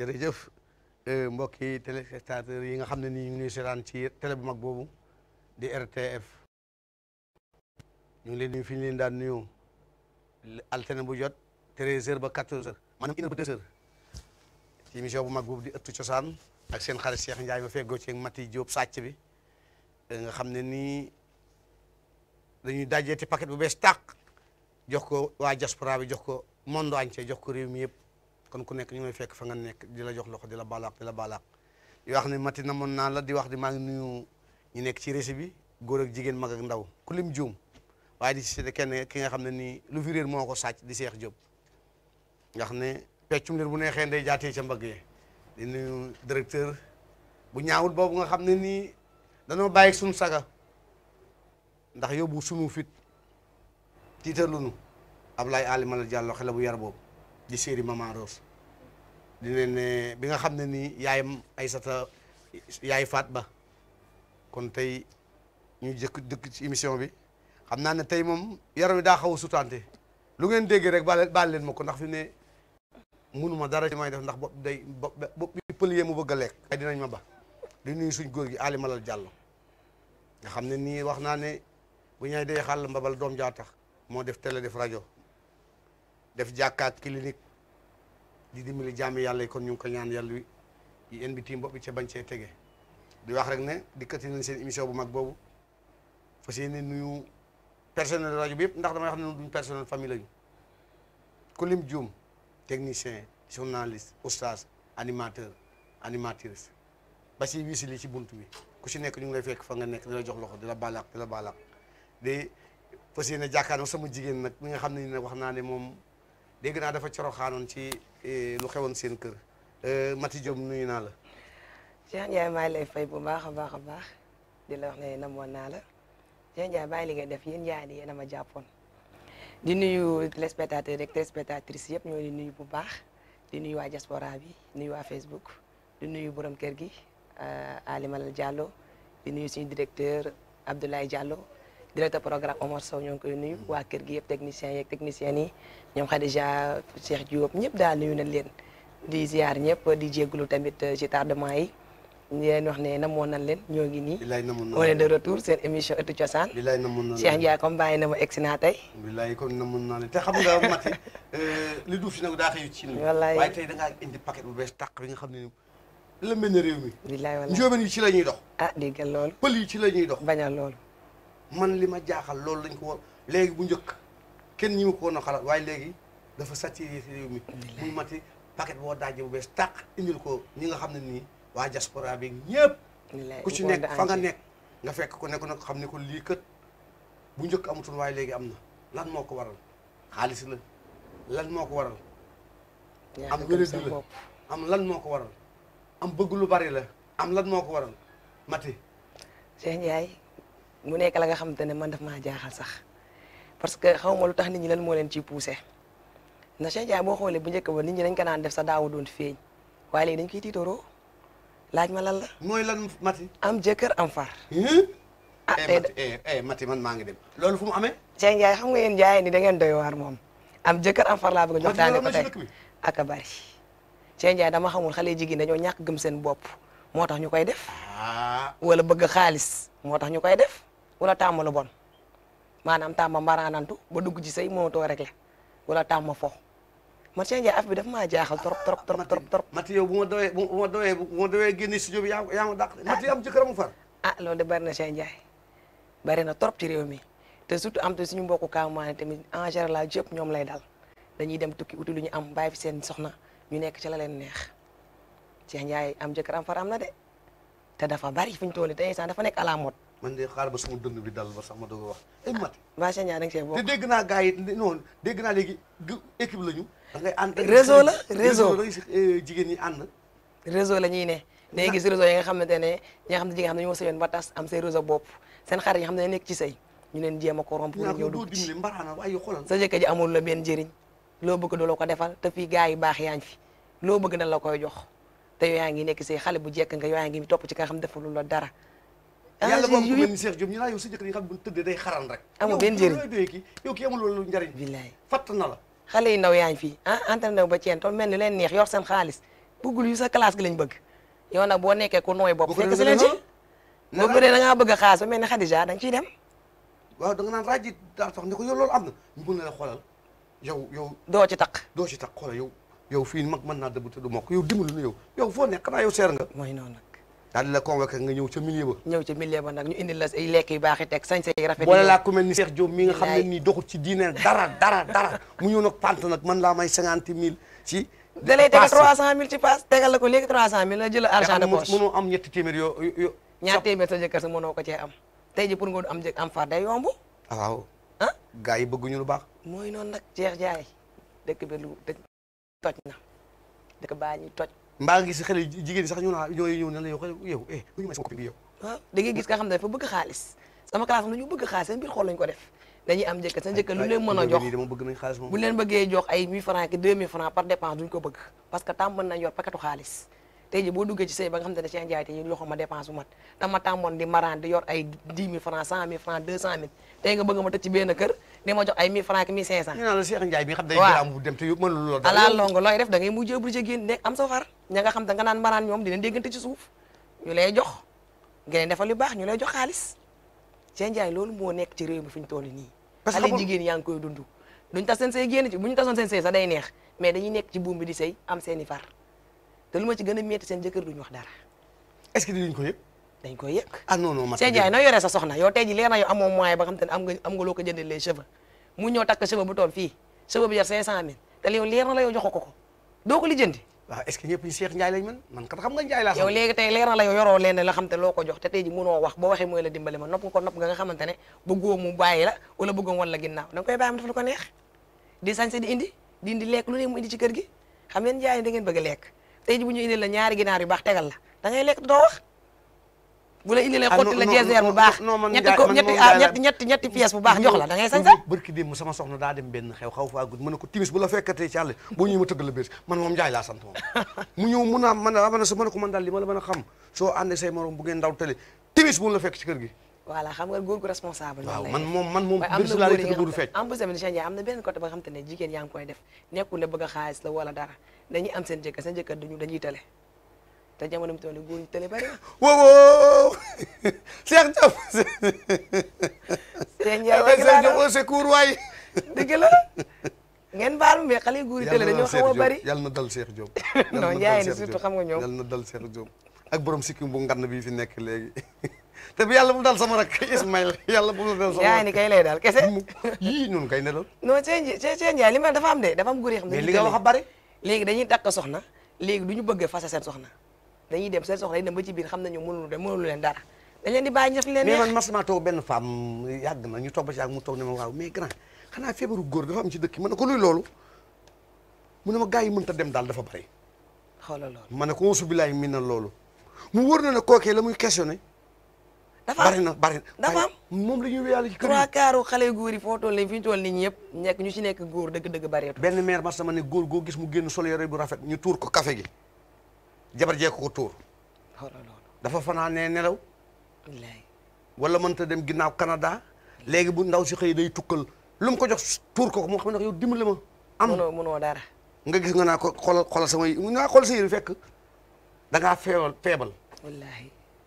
jërëjëf mbokki téléspectateurs yi nga xam ne nii ñu ngi ñuy seetaan ci télé bu mag boobu di RTF ñu ngi leen nuyu fi ñu leen daan nuyoo altine bu jot 13h ba 14h maanaam une heure ba deux heures ci émission bu mag boobu di ëttu cosaan ak seen xarit Cheikh Ndiaye ma feggoo ci Mati Diop sàcc bi nga xam ne nii dañuy dajeeti paquet bu bees tàq jox ko waa diaspora bi jox ko monde entier jox ko réew mi yëpp kon ku nekk ñu ngi fekk fa nga nekk di la jox loxo di la balaak di la balaak di wax ne Mati na moon naa la di wax di maa ngi nuyu ñu nekk ci rési bi góor ak jigéen mag ak ndaw ku lim juum waaye di si kenn ki nga xam ne nii lu fi réer moo ko sàcc di Cheikh Diop nga xam ne peccum lir bu neexee ndey jaatee ca mbagg yi di nuyu directeur bu ñaawul boobu nga xam ne nii danoo bàyyi suñu saga ndax yóbbu sunu fit tiitalunu Ablaye Ali Malal Diallo xale bu yar boobu di séeri Maman Rose di ne ne bi nga xam ne nii yaayam Aysata yaay faat ba kon tey ñu jëkk dëkk ci émission bi xam naa ne tey moom yaram wi daa xaw a sutante lu ngeen dégg rek baal baal leen ma ko ndax fi ne munuma dara ci may def ndax bopp day bopp bi pëlier mu bëgg a lekk ay dinañ ma ba di nuyu suñ góor gi Ali Malal Diallo nga xam ne nii wax naa ne bu ñay dee xàll mbabal doom jaa tax moo def télé def rajo def jàkkaak clinique di dimbali jaami yàlla yi kon ñu ngi ko ñaan yàlla wi yi en bi tiim bopp bi ca bañ cee tege di wax rek ne dikkati nañ seen émission bu mag boobu fas yéene nuyu personnel rajo bi yëpp ndax damay wax ne duñ personnel famille lañu ku lim juum technicien journaliste oustaz animateur animatrice ba si wiisi li ci bunt bi ku si nekk ñu ngi lay fekk fa nga nekk di la jox loxo di la baalaak di la baalaak di fas yéene jàkkaarloo sama jigéen nag mi nga xam ne ni nag wax naa ne moom dégg naa dafa coroxaanoon ci lu xewoon seen kër Mati Diop nuyu naa la Cheikh Ndiaye maa ngi lay fay bu baax a baax a baax di la wax ne namoon naa la Cheikh Ndiaye bàyyi li ngay def yéen Ndiaye di yéen a ma jàppoon di nuyu téléspectateurs rek téléspectatrices yëpp ñoo di nuyu bu baax di nuyu waa diaspora bi nuyu waa Facebook di nuyu borom kër gi Ali Malal Diallo di nuyu suñu directeur Abdoulaye Diallo directeur programme Omar Sow ñoo ngi koy nuyu waa kër gi yëpp techniciens yeeg techniciennes yi ñoom Khadija Cheikh Diop ñëpp daal nuyu nañ leen di ziar ñëpp di jégalu tamit ci tardement yi ñu leen wax ne namoon nañ leen ñoo ngi nii. bilaay namoon naa on est de retour seen émission ëttu cosaan. bilaay namoon naa Cheikh Ndiaye comme bàyyi na ma egsi naa tey. bilaay kon namoon naa leen te xam nga Mati li duuf si nag daa xëyu ci wallaay waaye tey da ngaa indi paquet bu bees tàq bi nga xam ne la mel ne réew mi bilaay wallaay njóobeen yi ci la ñuy dox ah déggal loolu. pël yi ci la ñuy dox bañal loolu. man li ma jaaxal loolu lañ ko war léegi bu njëkk kenn ñi ma ko woon a xalaat waaye léegi dafa saturé réew mi muy Mati paquet boo dajje bu bees tàq indil ko ñi nga xam ne nii waa diaspora bi ñëpp bilaay ku ci nekk fa nga nekk nga fekk ko nekk nag xam ne ko lii kët bu njëkk amutoon waaye léegi am na lan moo ko waral xaalis la lan moo ko waral am wéradi la am lan moo ko waral am bëgg lu bari la am lan moo ko waral Mati Cheikh Ndiaye mu nekk la nga xamante ne man daf maa jaaxal sax parce que xaw ma lu tax nit ñi lan moo leen ciy poussé na Cheikh Ndiaye boo xoolee bu njëkk ba nit ñi dañ ko naan def sa daawu doon feeñ waaye léegi dañ koy tiitaroo laaj ma lan la mooy lan Mati am jëkkër am far ah eh tey Mati eh eh Mati man maa ngi dem loolu fu mu amee Cheikh Ndiaye xam nga yéen Ndiaye ni da ngeen doy waar moom am jëkkër am far laa bëgg a jox taane ko Mati tey loolu am na ci dëkk bi ak a bari Cheikh Ndiaye dama xamul xale jigéen dañoo ñàkk gëm seen bopp moo tax ñu koy def ah wala bëgg xaalis moo tax ñu koy def wala tàmm lu bon maanaam tàmm mbaraanantu ba dugg ci sëy mënatoo rek la wala tàmm fo man Cheikh Ndiaye af bi daf maa jaaxal trop trop trop trop trop Mati yow bu ma doyee bu ma doyee bu ma doyee génne studio bi yaa yaa ma dàq Mati am jëkkër mu far ah loolu de bari na Cheikh Ndiaye bari na trop ci réew mi te surtout am te suñu mbokku kaamaane tamit en général yëpp ñoom lay dal dañuy dem tukki uti lu ñu am bàyyi fi seen soxna ñu nekk ci la leen neex Cheikh Ndiaye am jëkkër am far am na de te dafa bari fi ñu toll nii te instant dafa nekk à la mode man de xaar ba sama dënd bi dal ba sax ma doog a wax ay Mati waa Cheikh Ndiaye da nga see te bokk dégg naa gars yi non dégg naa léegi gu- équipe la ñu da ngay ànd Réseau la, réseau. da ngay gis eh, jigéen ñi ànd réseau la ñuy ne day gis réseau yi nga xamante ne ñi nga xam ne jigéen xam ne ñoo sëyoon ba tas am seen réseau bopp seen xarit yi nga xam ne nekk ci sëy ñu leen jéem a ko romb pour ñaa ñëw ko doo dugg ci dimbali mbaraana waaye xoolal sa jëkkër ji amul la benn njëriñ loo bëgg doo la ko defal te fii gars yi baax yaa ngi fi loo bëgg na la koy jox te yow yaa ngi nekk say xale bu jekk nga yow yaa ngi topp ci ka nga xam defalul la dara yàlla ah boobu ku yu mel yëpp ni Cheikh Diop ñu naa yow sa jëkkër yi xam bu tëddee day xaran rek Amul Yow benn njëriñ. yow doyee kii yow kii amul loolu njariñ billaay fatt na la xale yi ndaw yaa ngi fi ah entraîné wu ba ceen tool mel ni leen neex yor seen xaalis bëggul yu sa classe gi lañ bëgg yow nag boo nekkee ku nooy bopp Boo ko fekk si defee leen ci danga- boo bëree da ngaa bëgg a xaas ba mel ni Khadija da nga ciy dem waaw da nga naan rajo daal tax ne ko yow loolu am na ñu mën na la xoolal yow yow doo ci taq doo ci tax xoolal yow yow fii mag mën naa dëbb te du mokk yow dimbali nu yow yow foo nekk xanaa yow seer nga mooy noonu nag daal di la convoqué nga ñëw ca milieu ba ñëw ci milieu ba nag ñu indil la ay lekk yu baax yi teg sañ say rafet boole yi laa ku mel ni Cheikh Diop mi nga xam ne Bilaay. nii doxut ci diine dara dara dara mu ñëw nag pant nag man laa may cinquante mille ci da lay tegal passe. 300000 ci paas tegal la ko léegi 300000 la jël argent de te poche mënoo am ñetti téeméer yoo yoo ñaar téeméer sa jëkkër sa mënoo ko cee am tey ji pour nga am jëkk am far day yomb ah waaw ah gars yi bëgguñu lu baax mooy noonu nag Cheikh Ndiaye dëkk bi lu dëkk toj na dëkk baa ñuy toj mbaa nga gis xale yu jigéen ñi sax ñu naa ñooy ñëw ne la yow xale yow eh bu ñu may sama copine bi yow waaw da ngay gis nga xam ne dafa bëgg xaalis sama classe am lu ñu bëgg xaalis seen biir xool lañu ko def dañuy am jëkkër seen jëkkër lu leen mën a jox nii dama bëgg nañ xaalis moom bu leen bëggee jox ay 1000 francs ki 2000 francs par dépense duñ ko bëgg parce que tàmm nañ yor paquetu xaalis tey ji boo duggee ci sëy ba nga xam te ne Cheikh Ndiaye te ñu loxo ma dépense bu mat dama tàmmoon di maraan di yor ay 10 000 francs 100 000 francs 200 000 tey nga bëgg ma tëj ci benn kër di ma jox ay 1000 francs ki 1500 ñu naan la Cheikh Ndiaye bi nga xam day Waaw. gëraam bu dem te yow mënul loolu ala longo looy def da ngay mujjee obligé génn nekk am sa far ña nga xam te nga naan maraan ñoom dinañ déggante ci suuf ñu lay jox ngeen defal lu baax ñu lay jox xaalis Cheikh Ndiaye loolu moo nekk ci réew mi fi ñu toll nii Parce que xale xamul- jigéen yaa ngi koy dund duñ tas seen sëy génn ci bu ñu tasoon seen sëy sax day neex mais dañuy nekk ci buum bi di sëy am seeni far te lu ma ci gën a métti seen jëkkër duñu wax dara est-ce que dinañ ko yëg dañ koy yëg ah non non man Cheikh Ndiaye noo yoree sa soxna yow tey ji leer na yow amoo moyen ba nga xam te ne am nga am nga loo ko jëndee les cheveux mu ñëw takk cheveux bu toll fii cheveux bi jar 500000 te yow leer na la yow joxo ko ko doo ko lijjanti waaw est-ce que ñëpp ñu Cheikh Ndiaye lañ mën man kat xam nga Ndiaye laa yow xam léegi tey leer na la yow yoroo leen la xam te loo ko jox te tey ji mënoo wax boo waxee mooy la dimbali ma nopp nga ko nopp nga nga xamante ne bëggoo mu bàyyi la wala bëggoo wan la ginnaaw da nga koy bàyyi mu def lu ko neex di sañse di indi di indi lekk lu ne mu indi ci kër gi xam ngeen jaay da ngeen bëgg a lekk tey ji bu ñu indil la ñaari ginaar yu baax tegal la da ngay lekk doo wax bu la indilee Ah, xotti non, la non, jeeser bu non, baax non, man ñetti Ndiaye- ko man ñetti moom ah Ndiaye la- ñetti ñetti ñetti pièces bu baax jox la da ngay sañse barki démb sama soxna daa dem benn xew xaw faa gudd mën na ko timis bu la fekkatee ci àll boo ñëwee ma tëggal la bés man moom Ndiaye laa sant moom mu ñëw mun naa man a man sa mën a ko man daal li ma la mën a xam soo àndee say morom bu ngeen ndaw tële timis bu mu la fekk ci kër gi voilà xam nga góor gu responsable waaw noonu lay man def. moom man moom waaye am bés na laa góor lay yi nga tëgg du xam fecc te en plus tamit Cheikh Ndiaye am na benn côté ba nga xam te ne jigéen yaa ngi koy def nekkul ne bëgg a xaalis la wala dara dañuy am seen jëkkër seen jëkkër duñu dañuy tële te jamono bi toll nii góor ñu tële bari na wow wow Cheikh Diop Cheikh Ndiaye Cheikh dëgg laa Diop doon au secours waay dëgg la ngeen baal ma mais xale yu góor yi tële dañoo xaw a bari yàlla na dal Cheikh Diop non Ndiaye ni surtout xam nga ñoom yàlla na dal Cheikh Diop ak borom sikkim bu ngann bii fi nekk léegi te bi yàlla bu dal sama rak Ismaïl yàlla bu mu dal sama Ndiaye ni kay lay daal kese mu yii noonu kay ne lool non Cheikh Ndiaye Cheikh Ndiaye li ma dafa am de dafa am góor yoo xam ne mais dañuy li nga tële. wax a bari léegi dañuy takk soxna léegi du ñu bëgg fase seen soxna dañuy dem seen soxna yi dem ba ci biir xam nañu mënulu dem mënulu leen dara dañ leen di bàyyi ñu def li leen mais neex man mas naa toog benn femme yàgg na ñu toog ba ci yàgg mu toog ne ma waaw mais grand xanaa feebaru góor dafa am ci dëkk yi ma ne ko luy loolu mu ne ma gars yi mënta dem daal dafa bari xoolal loolu ma ne ko auzu billaahi min na loolu mu wóor na ne kookee la muy questionné dafa bari am na bari na dafa waaye moom la ñuy wéyale ci kër trois yi quarts xale yu góor yi foo toll nii fi ñu toll nii ñëpp nekk ñu ci nekk góor dëgg-dëgg bareetu benn maire mas sama ne góor goo gis mu génn sol yore bu rafet ñu tuur ko café gi jabar jee ko ko tuur xoolal loolu dafa fanaanee nelaw wallaay wala mënta dem ginnaaw Canada léegi bu ndaw si xëy day tukkal lu mu ko jox tuur ko ko moo xam ne yow dimbali ma am mënoo mënoo dara nga gis nga naa ko xoolal xoolal sama yi nga xool sa yére fekk da ngaa feebal feebal wallaahi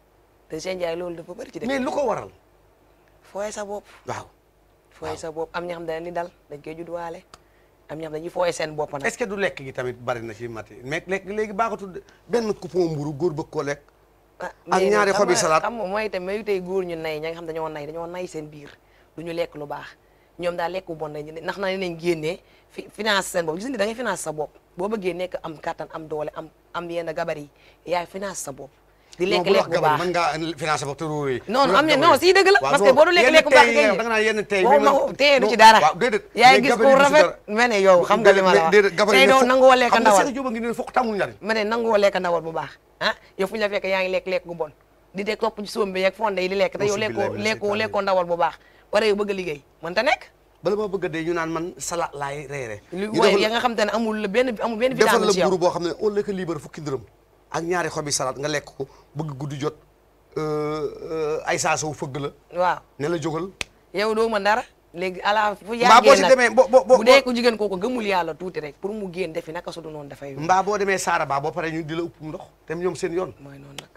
te Cheikh Ndiaye loolu dafa bëri ci dëkk mais lu ko waral fooy sa bopp waaw fooy sa bopp am ñoo xam ne ni dal dañ koy juddwaale am ñoo xam dañuy fooy seen bopp nag est-ce que du lekk gi tamit bari na ci mati mais lekk léegi baaxatul de benn coupon mburu góor bëgg koo lekk ah ak mais ñaari xam xobi nga- salade. xam nga mooy itam mais tey góor ñu nay ña nga xam dañoo nay dañoo nay seen biir du ñu lekk lu baax ñoom daal lekk bu bon lañ ndax na nañ génnee fi finance seen bopp gis nga da ngay finance sa bopp boo bëggee nekk am kattan am doole am am yenn gabar yi yaay finance sa bopp di lekk lekk bu baax mën ngaa financé ba te ruuree non non am na non si dëgg la parce que boo du lekk lekk bu baax kay da nga naan yenn tey boo ma teye du ci dara waaw déedéet yaay mais gis gabarit ku du ci rafet dara. ma ne yow xam nga li ma la wax déedéet gabarit tey ne doo fokk- nangoo lekk xam nga ndawal Cheikh Diop a ngi ne fokk tamul njariñ ma ne nangoo lekk ndawal bu baax ah yow fu ñu la fekk yaa ngi lekk lekk gu bon di dee topp ci soom bi yeeg fonde yi di lekk te yow Auzu lekkoo billahi mina lekkoo shaytaani lekkoo ndawal bu baax pare yow bëgg a liggéey mën ta nekk bala ma bëgg a dee ñu naan man salade laay reere lu ñu waaye defal ya nga xam te ne amul la benn amul benn defal vitamine la ci yow mburu boo xam ne au lieu que libre fukki dërëm ak ñaari xobi salade nga lekk ko bëgg guddi jot euh, euh, ay saa sow fëgg la waaw ne la jógal yow doo mën dara léegi ala fu mbaa boo yàggee si nag demee bo bo bo bu dee ko jigéen kooku gëmul yàlla tuuti rek pour mu génn defi naka su du noonu dafay yomb mbaa boo demee saara baa boo paree ñu di la upp ndox te ñoom seen yoon mooy noonu nag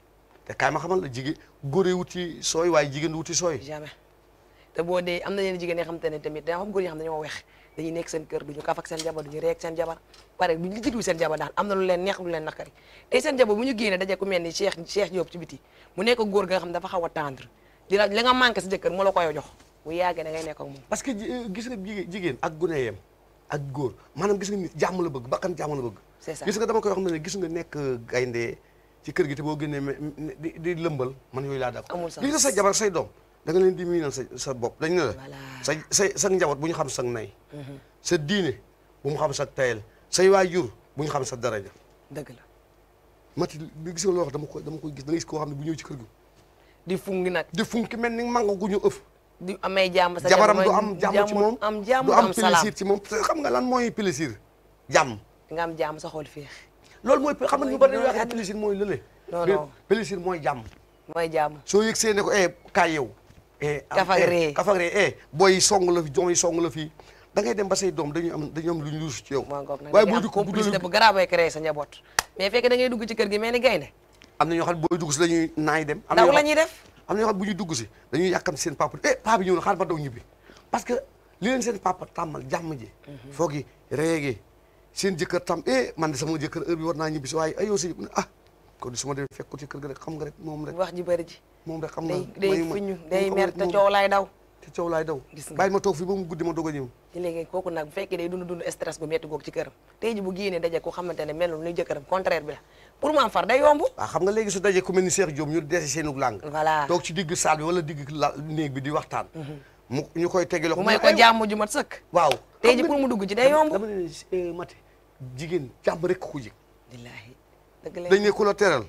te kaay ma xamal la jigéen góor yi wuti sooy waaye jigéen du wuti sooy jamais te boo dee am na yenn jigéen yoo xam te ne tamit da xam góor yoo xam ne dañoo wex dañuy nekk seen kër duñu kaf ak seen jabar duñu reek seen jabar pare duñu li jiglu seen jabar daal am na lu leen neex lu leen nakari tey seen jabar bu ñu génnee daje ku mel ni Cheikh Cheikh Diop ci biti mu nekk góor ga nga xam ne dafa xaw a tendre di la li nga manqué sa jëkkër mu la koy jox bu yàggee da ngay nekk ak moom parce que ji- gis nga jigéen jigéen ak gune yem ak góor maanaam gis nga nit jàmm la bëgg bakkan jàmm la bëgg C'est ça. gis nga dama koy wax ne gis nga nekk gaynde ci kër gi te boo génnee me- me- di di lëmbal man yooyu laa d'accord Amul sens. gis nga sa jabar say doom da nga leen di miinal sa sa bopp dañ ne la Voilà. sa sa sa njaboot bu ñu xam sa nay sa diine bu mu xam sa tayel say waajur bu ñu xam sa daraja dëgg la mati li gis nga loo wax dama koy dama koy gis da ngay gis koo xam ne bu ñëw ci kër gi di fungi nag di funki mel ni manga gu ñu ëf di amee jàmm sa jabaram jabar du mooy am jàmm ci moom am jàmm du du am am salaam plaisir ci moom te xam nga lan mooy plaisir jàmm nga am jàmm sa xol féex loolu mooy xam nga ñu Mooy bari loolu wax àdduna. plaisir mooy lële Non, Mais non. plaisir mooy jàmm mooy jàmm soo yëg see ne ko eh kaay yow eh am- Kaf ak eh, ree. kaf ak ree eh booy yi song la fi doom yi song la fii da ngay dem ba say doom dañuy am dañuy am lu ñu luus ci yow moo ngoog nag waaye da boo ngay am dugg bu complicité dul bu garaaw bay créé sa njaboot mais fekk da ngay dugg ci kër gi mel ni gaynde am na ñoo xam ne booy dugg si dañuy naay dem am na daw ñoo la xam- ñuy def am na ñoo xam ne bu ñuy dugg si dañuy yàkkam seen papa eh papa bi ñëw na xaar ba daw ñibbi parce que li leen seen papa tàmmal jàmm ji foog yi réegi seen jëkkër tam eh man de sama jëkkër heure bi war naa ñibbi si waaye ayoo si ah kon su ma demee fekk ko ci kër ga rek xam nga rek moom rek wax ji bëri ji moom rek xam nga day day mayu ma- fiñu moom day xam mer nga te moom- coow laay daw te coow laay daw Gis nga. bàyyi ma toog fi ba mu guddi ma doog a ñëw ci léegi kooku nag bu fekkee day dund dund stress gu metti googu ci këram tey ji bu génnee daje ko xamante ne melul ni jëkkëram contraire bi la pour mu am far day yomb waaw xam nga léegi su dajee ku mel ni Cheikh Diop ñu dese seenu làng voilà toog ci digg salle bi wala digg la néeg bi di waxtaan mu ñu koy tegi loxo mu may ko ay- jàmm ju mat sëkk waaw tey xam ji nga- pour mu dugg ci day yomb dama ne eh, Mati jigéen jàmm rek ko jig wallaahi dëgg la dañ ne ku la teral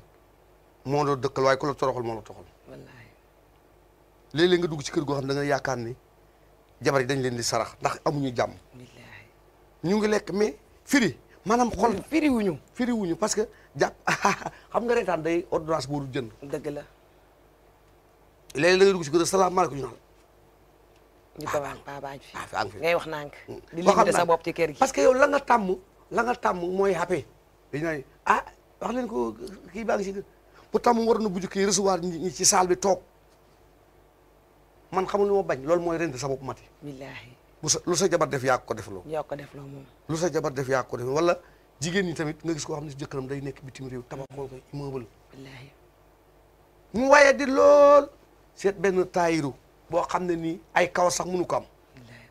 moo la dëkkal waaye ku la toroxal moo la toxal wallaahi léeg-léeg nga dugg ci kër goo xam ne da nga yaakaar ni jabar yi dañ leen di sarax ndax amuñu jàmm wallaahi ñu ngi lekk mais firi maanaam xol firi wuñu firi wuñu parce que jàpp xam nga reetaan day ordonnance booru jënd dëgg la léeg-léeg da nga dugg ci kër salaamaaleykum ñu naan ñu ko waan pabaañ fi ah fi ang fi ngay wax nànk di waxal limité sa naa bopp ci kër gi parce que yow la nga tàmm la nga tàmm mooy happé dañu naan ah wax leen ko kii baa ngi si bu tàmm waroon na bu kii recevoir ñi ñi ci salle bi toog man xamul lu ma bañ loolu mooy rend sa bopp mati wallaahi bu sa lu sa jabar def yaa ko def loo ñoo ko def loo moom lu sa jabar def yaa ko def wala jigéen ñi tamit nga gis koo xam ne si jëkkëram day nekk bitim réew tabaxoo ko immeuble wallaahi mu waaye di lool seet benn taayiru boo xam ne nii ay kaw sax mënu ko am wallaahi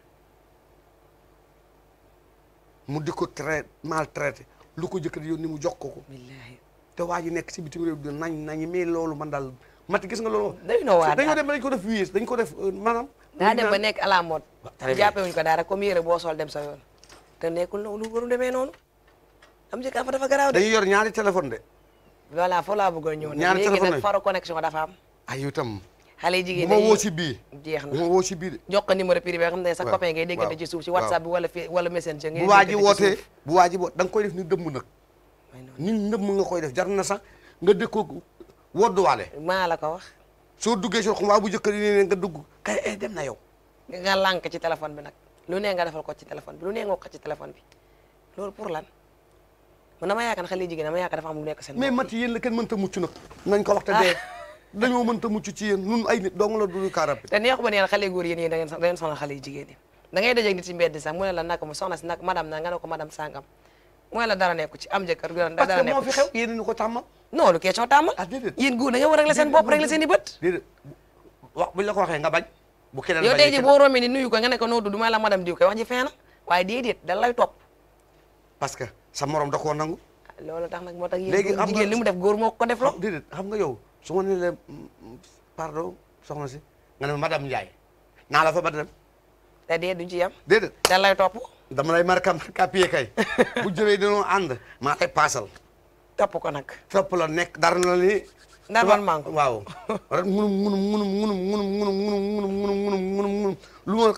mu di ko traité maltraité lu ko jëkkër yoon ni mu jox ko ko wallaahi te waa ji nekk si bitim réew di nañ nañi mais loolu man daal mati gis nga loolu day noo waar dañoo daal. dem ba dañ ko def wiis dañ ko def euh, maanaam daa dem ba nekk à la mode très bien. jàppe wuñ ko dara comme yére boo sol dem sa yoon te nekkul noonu lu waru demee noonu am ci fa dafa garaaw de dañuy yor ñaari téléphone de voilà foo laa bëggoon ñëw nag Ñaari léegi téléphone nag lañ. faro connexion dafa am ay yow itam xale yi bu jigéen ma dañuy woo si bii jeex bu na ma woo si bii de jox ko numéro privé nga xam ne sa waaw, copain ngay déggante waaw, ci suuf ci waaw. whatsapp bi wala fi wala messenger ngay bu waa ji déggante ci wootee suuf. bu waa ji woot da nga koy def ni dëmm nag mooy noonu. ni ndëmm nga koy def jar na sax nga dëkkoo wodduwaale maa la ko wax soo duggee si xam waa bu jëkkër yi ne nga dugg kay eh dem na yow nga lànk ci téléphone bi nag lu ne nga defal ko ci téléphone bi lu ne nga wax ko ci téléphone bi loolu pour lan man dama yaakaar ne xale yi jigéen dama yaakaar dafa am lu nekk seen mais bopp mati yéen la kenn mënta mucc nag nañ ko wax te dee dañoo mënta mucc ci yéen nun ay nit dong la du kaarab te neexu ba neen xale yu góor yéen yéen da ngeen da ngeen sonal xale yu jigéen yi da ngay dajeeg nit ci mbedd sax mu ne la naka mu soxna si nag madame na nga ne ko madame sangam mu ne la dara nekku ci am jëkkër dara parce dara que moo nekku fi ci xew yéen ñu ko tàmmal non lu question tàmmal ah déedéet yéen góor da nga war a régler seen bopp régler seen i bët déedéet wax buñ la ko waxee nga bañ bu keneen yow bañee tey ji keneen- boo rombee ni nuyu ko nga ne ko noo tudd may la madame diw koy wax ji feena waaye déedéet da lay topp parce que sa morom da koo nangu loolu tax nag moo tax Léegi yéen xam nga- jigéen li mu def góor moo ko def lo déedéet xam nga yow su ma nee la pardon soxna si nga ne ma madame Ndiaye naa la fa ba dem te dee duñ ci yem déedéet da lay topp dama lay markam kapiye kay bu jëwee dañoo ànd maa lay paasal topp ko nag topp la nekk dara na ni Normalement ko. waaw rek munum munum munum munum munum munum munum munum munum munum munum munum lu ma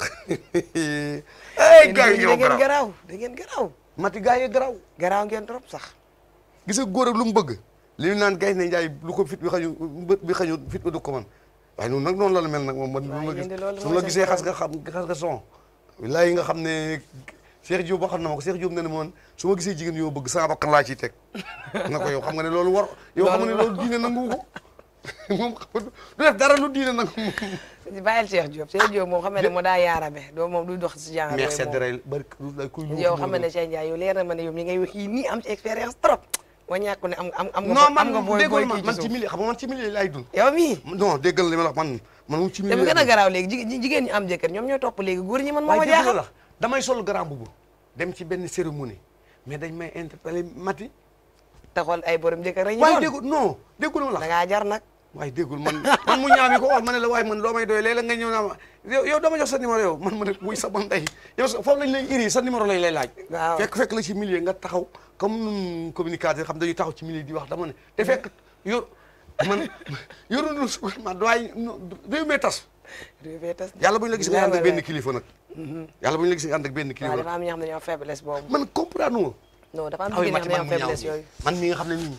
ay gars yi da yow ngeen garaaw garaaw da ngeen garaaw mati gars yi garaaw garaaw ngeen trop sax gis nga góor ak lu mu bëgg li ñu naan gay ne njaay lu ko fit bi xañu bët bi xañu fit ba du ko man waaye noonu nag noonu la la mel nag moom man waaye bu ma yéen de loolu gis su mooy ma seen gisee xas problème. nga xam xas nga son wilaay nga xam ne Cheikh Diop waxoon na ma ko Cheikh Diop ne ne moon su ma gisee jigéen yoo bëgg sama bakkan laa ciy teg na ko yow xam nga ne loolu war yow xam nga ne loolu diine nangu ko moom xam nga du def dara lu diine nangu bàyyil Cheikh Diop Cheikh Diop moom xam ne moo daa yaarabe doo moom du dox si genre mais yooyu sedd moom. rey bari lay kuy yow xam ne Cheikh Ndiaye yow leer na ma ne yow mi ngay wax yii nii am ci expérience trop moo ñàkk ne am am am nga non am nga man booy déggoon booy ma kii man ci ci suuf milieu xam nga man ci milieu laay dund yow mii non déggal li ma la wax man man moom ci te milieu mu gën a laay dund. garaaw léegi jigéen jigéen ñi am jëkkër ñoom ñooy topp léegi góor ñi man moo ma waaye dégg jaaxal la damay sol grand boubou dem ci benn cérémonie mais dañ may interpellé mati te xool ay borom jëkkër rek ñu waaye doon déggul non déggul ma la da ngaa jar nag waaye déggul man man mu ñaami ko wax ma ne la waaye man loo may doy léeg-léeg nga ñëw naa ma yow yow dama jox sa numéro yow man ma ne wuy sa bon ndey yow sa- foofu lañ lay iri sa numéro lañ lay laaj Waaw. fekk fekk la ci milieu nga taxaw comme nun communicateur xam dañuy taxaw ci milieu di wax dama ne te fekk yor man yorunu su ma doy réew mee tas réew mi tas yàlla bu ñu la gis nga ànd ak Wallaay. benn kilifa nag yàlla bu ñu la gis nga ànd ak benn waaw kilifa dafa nag am ñoo xam ne dañoo am faiblesse boobu man comprendre ma non dafa am aw jigéen ñoo mati xam ne man dañoo mu ñaaw am faiblesse yooyu man mi nga xam ne nii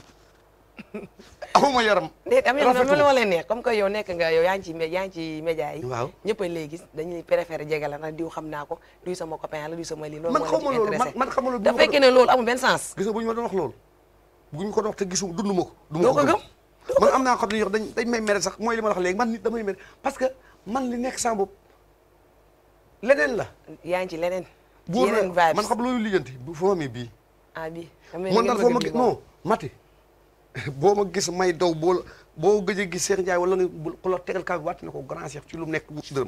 amuma yaram déet am na rafetul. loolu moo leen neex comme que yow nekk nga yow yaa ngi ci mé- yaa ngi ci média yi Waaw. ñëpp a lay gis dañuy préféré jege la nag diw xam naa ko diw sama copain la diw sama lii loolu man moo xaw ma leen ci loolu man intéressé man xam nga loolu da fekkee ne loolu amul benn sens gis nga bu ñu ma doon wax loolu bu ñu ko doon wax te gisu dund ma ko du ma doo ko ko gëm gëm man am naa xam ne yow dañ dañ may mere sax mooy li ma la wax léegi man nit damay mere parce que man li nekk sama bopp leneen la yaa ngi ci leneen ci buur yeneen na vibes man xam loolu lijjanti bu fa ma amee bii ah bi man daal foo ma gis non mati boo ma gis may daw boo la- boo gëj a gis Cheikh Ndiaye wala nga bu- ku la tegal kaa bi wàtt ne ko grand Cheikh ci lu mu nekk wu ci dërëm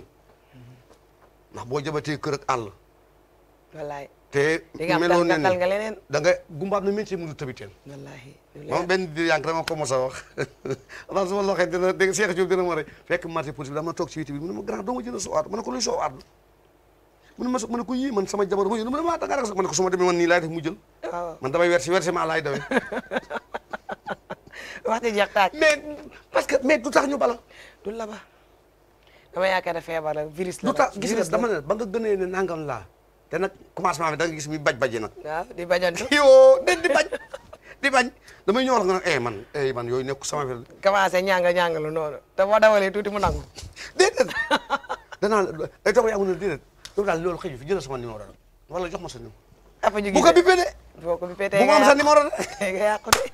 ndax boo jabatee kër ak àll wallaay te di nga am meloo tal nga ne tal nga leneen da nga gumbaam na métier mu du tabiteen wallaahi lu moom leer. benn di yànk dama ko mos a wax avant su ma loxee dina dégg Cheikh Diop dina ma rey fekk marché police bi dama toog ci witi bi mu ne ma grand doo ma jënd soo aat ma ne ko luy soo aat mu ne ma ma ne ko yii man sama jabar ma yónni mu ne ma da nga rek sax ma ne ko su ma demee man nii laay def mu jël waaw man damay versi versement laay dawee waxtu jeex taaj mais parce que mais du tax ñu bala du la ba dama yaakaar ne feebar la virus la du tax nag, gis nga virus la. dama ne ba nga gënee ne nangam laa te nag commencement bi da nga gis mi baj baji nag waaw di bajantu yoo de di bañ di bañ damay ñëw wax nga nag eh man eh man yooyu nekk sama affaire commencé ñanga ñangalu noonu te boo dawalee tuuti mu nangu déedéet danaa la day toog yaa ngi ne déedéet loolu daal loolu xëy fi jëlal sama numéro rek wala jox ma sa numéro apa ju bu ko bippee de boo ko bippee bu ma am sa numéro de nga yàqu de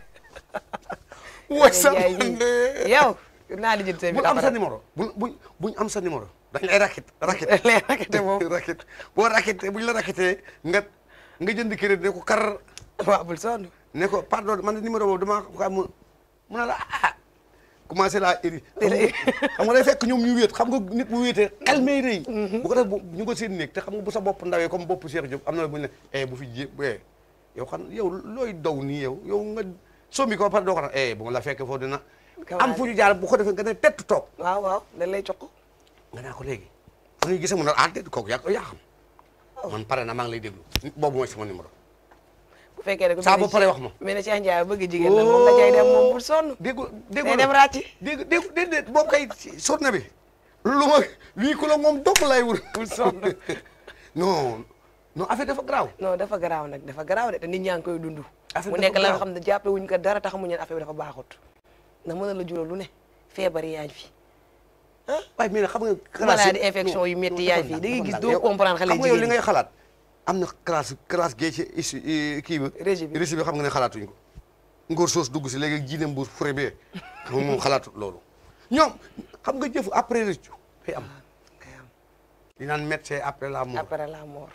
woy sa Yaay ji. yow naa di jël sa bu biir am sa appareil numéro bu buñ buñ am sa numéro dañ lay rakit rakit lay rakkate moom rakit boo rakitee buñ la rakitee nga nga jënd crédit ne ko kar waaw bul sonn ne ko pardon man numéro boobu damaa ko am mu ne la ah commencé laa iri xam nga day fekk ñoom ñu wéet xam nga nit bu wéetee xel may rëy bu ko def bu ñu ko seen néeg te xam nga bu sa bopp ndawee comme bopp Cheikh Diop am na la bu ñu ne eh bu fi jé eh yow xam yow looy daw nii yow yow nga sombi ko ba pare doo ko nag eh bu ma la fekkee foofu dina am fu ñu jaar bu ko defee nga ne tett toog waaw waaw dañ lay jox nga naa ko léegi fu ñuy gisee mu ne ah déet kooku yaa ko yaa xam man pare na maa ngi lay déglu boobu mooy sama numéro bu fekkee ne ko Saa boo paree wax ma. mais ne Cheikh Ndiaye bëgg jigéen la moom la cay dem moom bul sonn déggu déggu day dem ràcci dégg dégg déedéet boobu kay journée bi lu ma lii ku la moom dong lay wër bul sonn non non affaire dafa garaaw non dafa garaaw nag dafa garaaw de te nit ñaa ngi koy dund Affaire mu dafa nekk la nga garaaw. xam ne jàppe wuñ ko dara tax mu ñeen affaire bi dafa baaxut ndax mën na la jural lu ne feebar yaa ngi fi waaye mais nag xam nga maladie infection yu métti yaa ngi fi da ngay gis doo comprendre xale xam nga yow li jigéen ngay ñi xalaat am na classe classe gee ci issu kii ba Régie bi. régie bi xam nga ne xalaatuñ ko ngóor soos dugg si léegi jiinem bu fure bee xam nga moom xalaatut loolu ñoom xam nga jëfu après rëccu day am kay am di naan médecin après la mort après la mort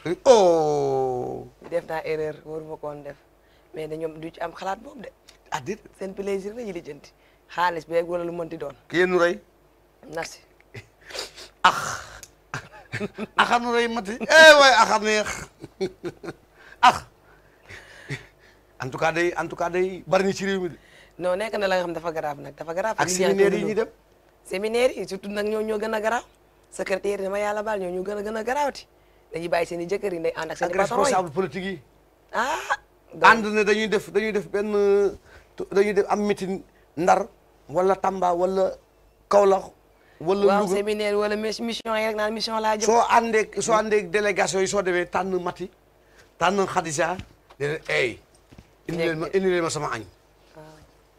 oh def naa erreur waruma koon def mais da ñoom du ci am xalaat boobu de ah déet seen plaisir la ñuy lijjanti xaalis beeg wala lu mënti doon ki yéen nu rey merci axar nu rey mati eh waay axar neex ax en tout cas day en tout cas day bari ni ci réew mi de non nekk na la nga xam dafa grave nag dafa grave ak nit ñaa ngi séminaire koy yi ñuy dund. dem séminaire yi surtout nag ñoo ñoo gën a garaaw secrétaire dama yàlla baal ñoo ñu gën a gën a garaawti dañuy bàyyi seen i jëkkër yi day ànd ak seen ak i patron yi responsable politique yi ah ànd ne dañuy def dañuy def benn dañuy def am meeting ndar wala Tamba wala Kaolack wala waaw Louga séminaire wala mis- mission yi rek naan mission laa jëm soo àndeeg soo àndeeg délégation yi soo demee tànn Mati tànn Khadija ne leen ey indi leen ma indi leen ma sama añ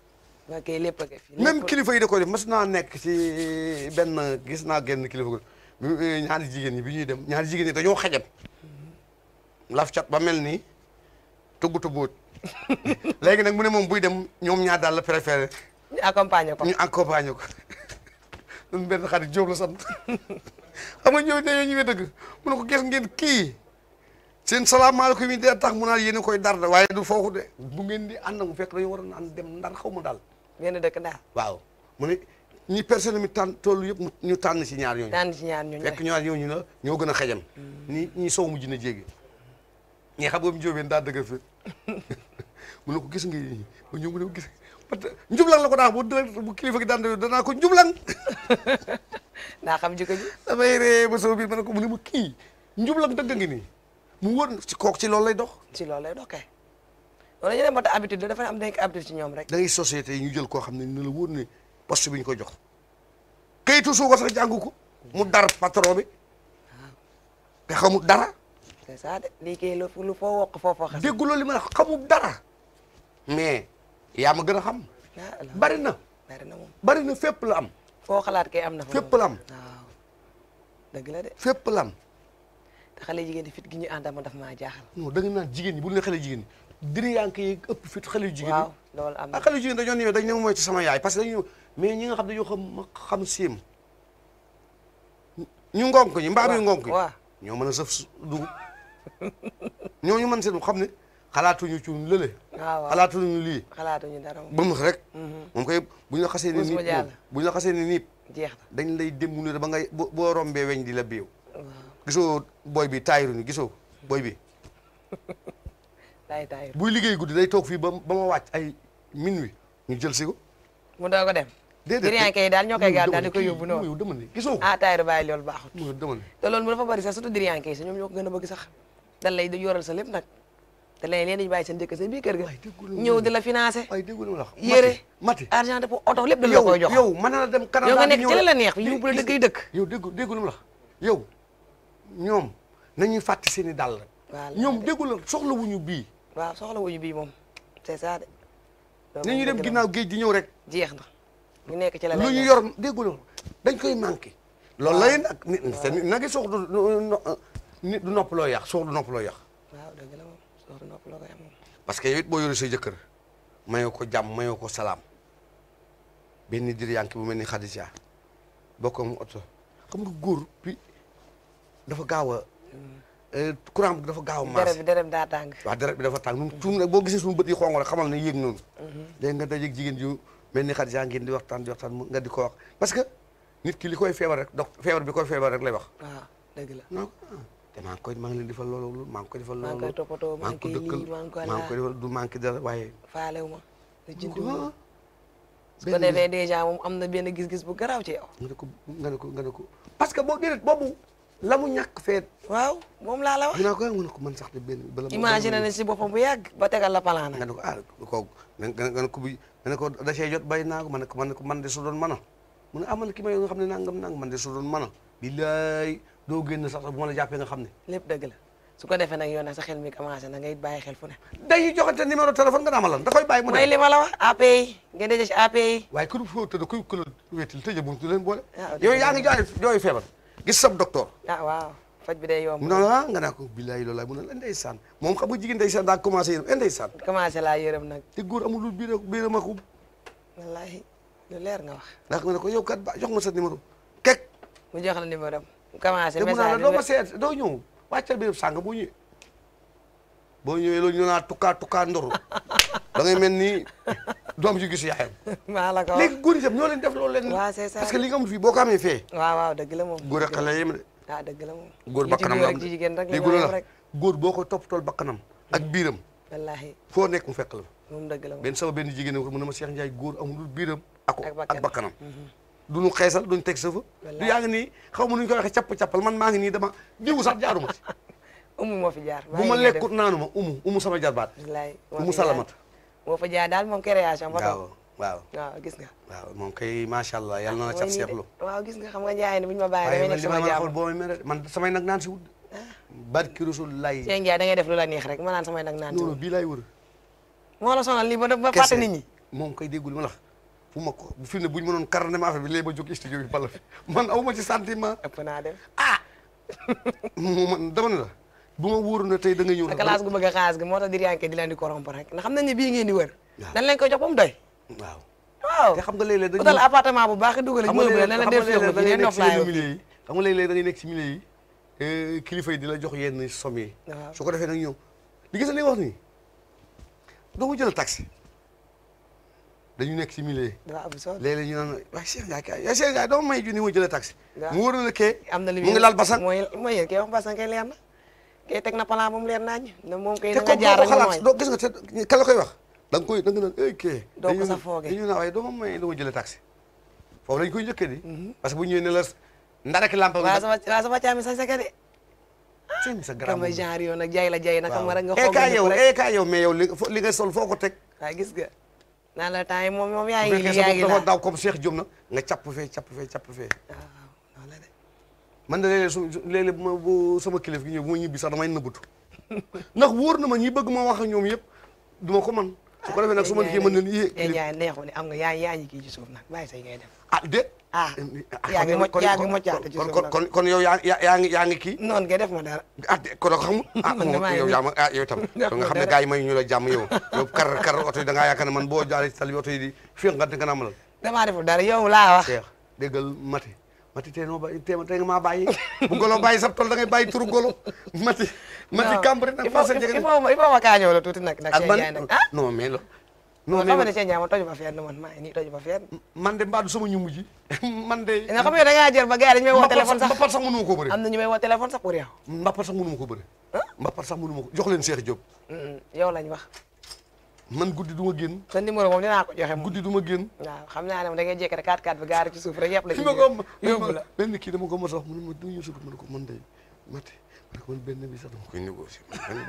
waa kay lépp a ko fi même lépp- kilifa yi da koy def mas naa nekk ci benn gis naa genn kilifa ko bi ñaari jigéen ñi bi ñuy dem ñaari jigéen ñi dañoo xajam laf cat ba mel ni tugg tugguut léegi nag mu ne moom buy dem ñoom ñaar daal la préféré ñu accompagner ko ñu accompagner ko ñun benn xarit Jóob la sant xam nga ñëw dañoo ñëwee dëgg mu ne ko gis ngeen kii seen salaamaaleykum yi dee tax mu naan yéen a koy dar de waaye du foofu de bu ngeen di ànd mu fekk dañu war a ànd dem ndar xaw ma daal benn dëkk daal waaw mu ne ñi personne mi tànn toll yëpp mu ñu tànn ci ñaar ñooñu tànn ci ñaar ñooñu fekk ñaar ñooñu la ñoo gën a xejam ñi ñi sow mujj na jéegi ñi xam nga mu jóobeen daa dëgër fi mu ne ko gis nga yi ba ñëw mu ne ko gis parce que njublang la ko daan bu dë- bu kilifa gi daan def danaa ko njublang daa xam jikko ji damay ree ba soo biir ma ne ko mu ne ma kii njublang dëgg ngi nii mu wër ci kook ci loolu lay dox ci loolu lay doxee wala ñu dem ba ta habitude dafa am nekk habitude ci ñoom rek da ngay société yi ñu jël koo xam ne ne la wóor ne poste bi ñu ko jox kayitu suukar sax jàngu ko mu dar patron bi te xamul dara c'est ça de lii kay lu lu foo wokk foofoo xas dégguloo li ma la wax xamul dara mais yaa ma gën a xam ah la bari na bari na moom bari na fépp la am foo xalaat kay am na fa fépp moom. la am waaw dëgg la de fépp la am te xale jigéen di fit gi ñu àndal ma daf maa jaaxal non da nga naan jigéen ñi bu ñu nee xale jigéen ñi diri yaa ngi koy ëpp fit xale yu jigéen waaw ñi loolu am na ah xale yu jigéen dañoo ñëwee dañ ne mooy ci sama yaay parce que dañu ñëw mais ñi nga xam dañoo xam ma xam séem ñu ngonk ñi mbaam yu ngonk yi waaw ñoo mën a sëf su- dugub ñooñu mën seen xam ne xalaatuñu ci lële waaw waaw xalaatuñu lii xalaatuñu dara moom ba mu rek moom koy bu ñu la xasee ni Musuma niip jàll. moom bu ñu la xasee ni niip jeex dañ lay dem ne ba ngay boo boo rombee weñ di la biiw na waaw gisoo booy bi taayiru ni gisoo booy bi daay taay buy liggéey guddi day toog fii ba ba ma wàcc ay minuit ñu jël si ko mu doog a dem déedéet Diriyaan kay daal ñoo koy yow gaar dama daal ne di koy kii, yóbbu noonu yow dama ne gisoo ko ah taayru bàyyi loolu baaxut yow dama ne te loolu mu dafa bari sax surtout diriyaan kay sax ñoom ñoo ko gën a bëgg sax dan lay di yoral sa lépp nag te léegi leen dañu bàyyi seen jëkk sa biir kër ga Waay, déggul ma ñëw ne. di la financé ay déggu la wax yére mati argent de pour oto lépp da la yow koy jox yow mën na la dem Canada yow nga di nekk ñëw ci la la rek. neex yóbbu la dëkk yi dëkk yow déggu déggu lu mu la yow ñoom nañuy fàtte seen i dàll Voilà. ñoom déggu la soxla wuñu bii waaw soxla wuñu bii moom c'est ça de loolu nañuy moom dem dëgg la ginnaaw géej di ñëw rek jeex na ñu nekk ci la lu lay ñu neex. yor déggu la dañ koy manqué loolu lay nag nit te nit nag sox du nit du nopp loo yàq sox du nopp loo yàq waaw dëgg la moom soxla nopp la koy am moom parce que yow it boo yore sa jëkkër mayoo ko jàmm mayoo ko salaam benn dir yanki bu mel ni Khadija bokk mu oto xam nga góor bi dafa gaaw a courant bi dafa gaaw a deret marché bi deret bi daa tàng waaw deret bi dafa tàng nun tuum rek boo gisee suñu bët yi xonq rek xamal ne yéeg noonu léegi nga dajeeg jigéen ju mel ni Khadija ngeen di waxtaan di waxtaan mu nga di ko wax parce que nit ki li koy feebar rek donc feebar bi koy feebar rek lay wax waaw dëgg la non ah te maa ngi koy maa ngi leen defal loolu loolu maa ngi koy defal maa ngi loolu koy toppatoo maa ngi koy dëkkal lii maa ngi koy maa ngi koy laa defal du manqué dara waaye faalewu ma da jënd ah su ko defee dèjà moom am na benn gis-gis bu garaaw ci yow nga ne ko nga ne ko nga ne ko parce que boo déedéet boobu la mu ñàkk feet waaw moom laa la wax dinaa ko nga ne ko man sax de benn bala ma- imagine na si boppam bu yàgg ba tegal la palaana nga ne ko ah kooku nga nga nga ne ko bi nga ne ko da cee jot bay naa ko man ne ko man ne ko man de su doon mën a mu ne ah man ki may nga xam ne nangam nangam man de su doon mën a billaay doo génn sax bu ma la jàppee nga xam ne lépp dëgg la su ko defee nag yow nag sa xel mi commencé na ngay bàyyi xel fu ne day joxante numéro téléphone nga naa ma lan da koy bàyyi mu mooy dem li ma la wax API ngeen daje ci API waaye ku foo tëdd kuy ku la wéetil tëjee bu leen boole Ah, yow yaa ngi jooy jooy feebar gis sab docteur ah waaw faj bi day yomb mu ne la nga naa ko billaay loolu laay mu ne la ndeysaan moom xam nga jigéen ndeysaan daa commencé yéen ndeysaan commencé laa yërëm nag te góor amul lu biir biiram ak ub wallahi lu leer nga wax ndax nga ne ko yow kat ba jox ma sa numéro kek mu jox la numéro am mu commencé te mu naa la message doo ma bi seet doo ñëw wàccal biir sàng boo ñëwee boo ñëwee loolu ñu naa tukkaa tukkaa ndoru da ngay mel ni doom ju gis yaayam maa la ko wax léegi góor yi tam ñoo leen def loolu leen waaw c'est ça parce que li nga amul fii boo ko amee fee waaw waaw dëgg la moom góor ak xale yem de ah dëgg la moom góor li ci bakkanam góor la ak am ci jigéen rek la déggu ñoo la yem rek góor boo ko toppatool bakkanam ak biiram wallahi foo nekk mu fekk la moom dëgg la moom benn sama benn jigéen ko mu ne ma Cheikh Ndiaye góor amul lu biiram ak Ak ak bakkanam. bakkanam duñu xeesal duñu teg sa fa du Wallaay. yaa ngi nii xaw ma nu ñu koy waxee capp-cappal man maa ngi nii dama diwu sax jaaruma ci umu moo fi jaar bu ma lekkut naanu ma umu umu sama jarbaat wallahi umu salamat moo fa jaar daal moom création ba waaw toog waaw waaw gis nga waaw moom kay macha allah yàlla na la cat mooy nii de. seexlu waaw gis nga xam nga njaay ne bu ñu ma bàyyi waaye damay man li ma nekk sama mën a xool jàmm boo may mere man samay nag naan si wut barki rasulullahi Cheikh Ndiaye da ngay def lu la neex rek ma naan samay nag naan ci noonu bii laay wër moo la sonal lii ba ba kese fàtte nit ñi moom kay déggul ma la wax fu ma ko fi ne bu ñu mënoon karane ma affaire bi léegi ma jóg studio bi bala fi man aw ma ci sentiment ëpp naa def ah mu man dama ne la bu ma wóoroon ne tey da nga ñëw te classe gu bëgg a xaalis gi moo tax diriyanke di leen di corrompre rek ndax xam nañ ne bii ngeen di wër Waaw. dañ leen koy jox ba mu doy waaw waaw te xam nga léeg-léeg dañuy utal appartement bu baax dugal xam ñu nga mën la leen def léeg-léeg féexlu da bi ngay leen nekk si noflaayoo yenn milieu yi xam nga léeg-léeg da ngay nekk si milieu yi eh, kilifa yi di la jox yenn somme yi Waaw. su ko defee nag ñoom li gis nga li nga wax nii doo ma jël taxi dañu nekk si milieu yi dafa am solo léeg-léeg ñu naan waaye Cheikh Ndiaye kay waaye Cheikh Ndiaye doo ma may junni ma jëlee taxi Waaw. mu wóor na la kee am na li mu ngi laal basan mooy mooy yéen kay wax basan kay leer na kay teg na plan ba mu leer nañ ne moom kay te na nga comme jaar doo ko rek mu xalaat nooy doo gis nga te ka la koy wax da nga koy da nga naan ay kee Doo ko dañu- sa foogee. dañu naan waaye doo ma may doo ma jëlee taxi foofu lañ koy njëkkee di parce que bu ñëwee ne la ndarek lampa bi waaw sama waaw sama caami sa seka de seen sa grand kama genre yoon nag jay la jay na xam nga rek nga eh xool kaa nga yow rek eh kaa yow mais yow li fo- li nga sol foo ko teg waaw gis nga naan la temps yi moom moom yaa bu ngi fekkee yaa sa ngi bopp dafa laa daw comme Cheikh Diop na nga capp fee capp fee capp fee waaw waaw noonu la de man de léeg-léeg su su- léeg-léeg bu ma bu sama kilif gi ñëw bu ma ñibbi sax damay nëbbatu ndax wóor na ma ñi bëgg ma wax ak ñoom yëpp du ma ko man su ko defee nag su ma kii mën leen yé yéen kilif ñaar neexu ne am nga yaa yaa ngi kii ci suuf nag bàyyi say ngay def ah déet ah ah, yaa ngi kon- mocc kon- yaa ngi kon- moccaate ci kon suuf kon nag. kon kon yow yaa yaa yaa ngi yaa ngi kii noonu ngay def ma dara ah de kon xamul ah Man damaa yow yëg. yaa ma ah yow itam Nga kon nga xam ne dara. gars yi may ñu la jàmm yow yow kar kar oto yi da ngaa yaakaar ne man boo jaaree ci tali bi oto yi di féex nga te nga naa mënal damaa deful dara yow laa wax Cheikh déggal Mati Mati tey noo bàyyi tey tey nga maa bàyyi bu golo bàyyi sab tol da ngay bàyyi turu golo Mati Mati Non, Cambérène nag il faut parce que il jege faut il faut ma kaa ñëw la tuuti nag nag ak Cheikh man Ndiaye nag ah non mais la non non xam nga ne mais Cheikh Ndiaye ma toju ma fenn man maa ngi nii toju ma fenn man de mbaadu sama ñu mujj man de nga xam nga da ngaa jël ba gars yi dañu may woo téléphone sax mbappat sax mënu ma ko bëri am na ñu may woo téléphone sax pour yow mbappat sax mënu ma ko bëri mbappat sax mënu ma ko jox leen Cheikh Diop yow lañ wax man guddi du ma génn sa numéro moom dinaa ko joxe moom guddi du ma génn waaw xam naa ne moom da ngay jékki rek 4 4 bi gaari ci suuf rek yëpp la ci fi ma ko am yóbbu la benn kii dama ko mos a wax mu ne ma du ñu sukk ma ne ko man de Mati ma ne ko man benn bi sax dama koy négocier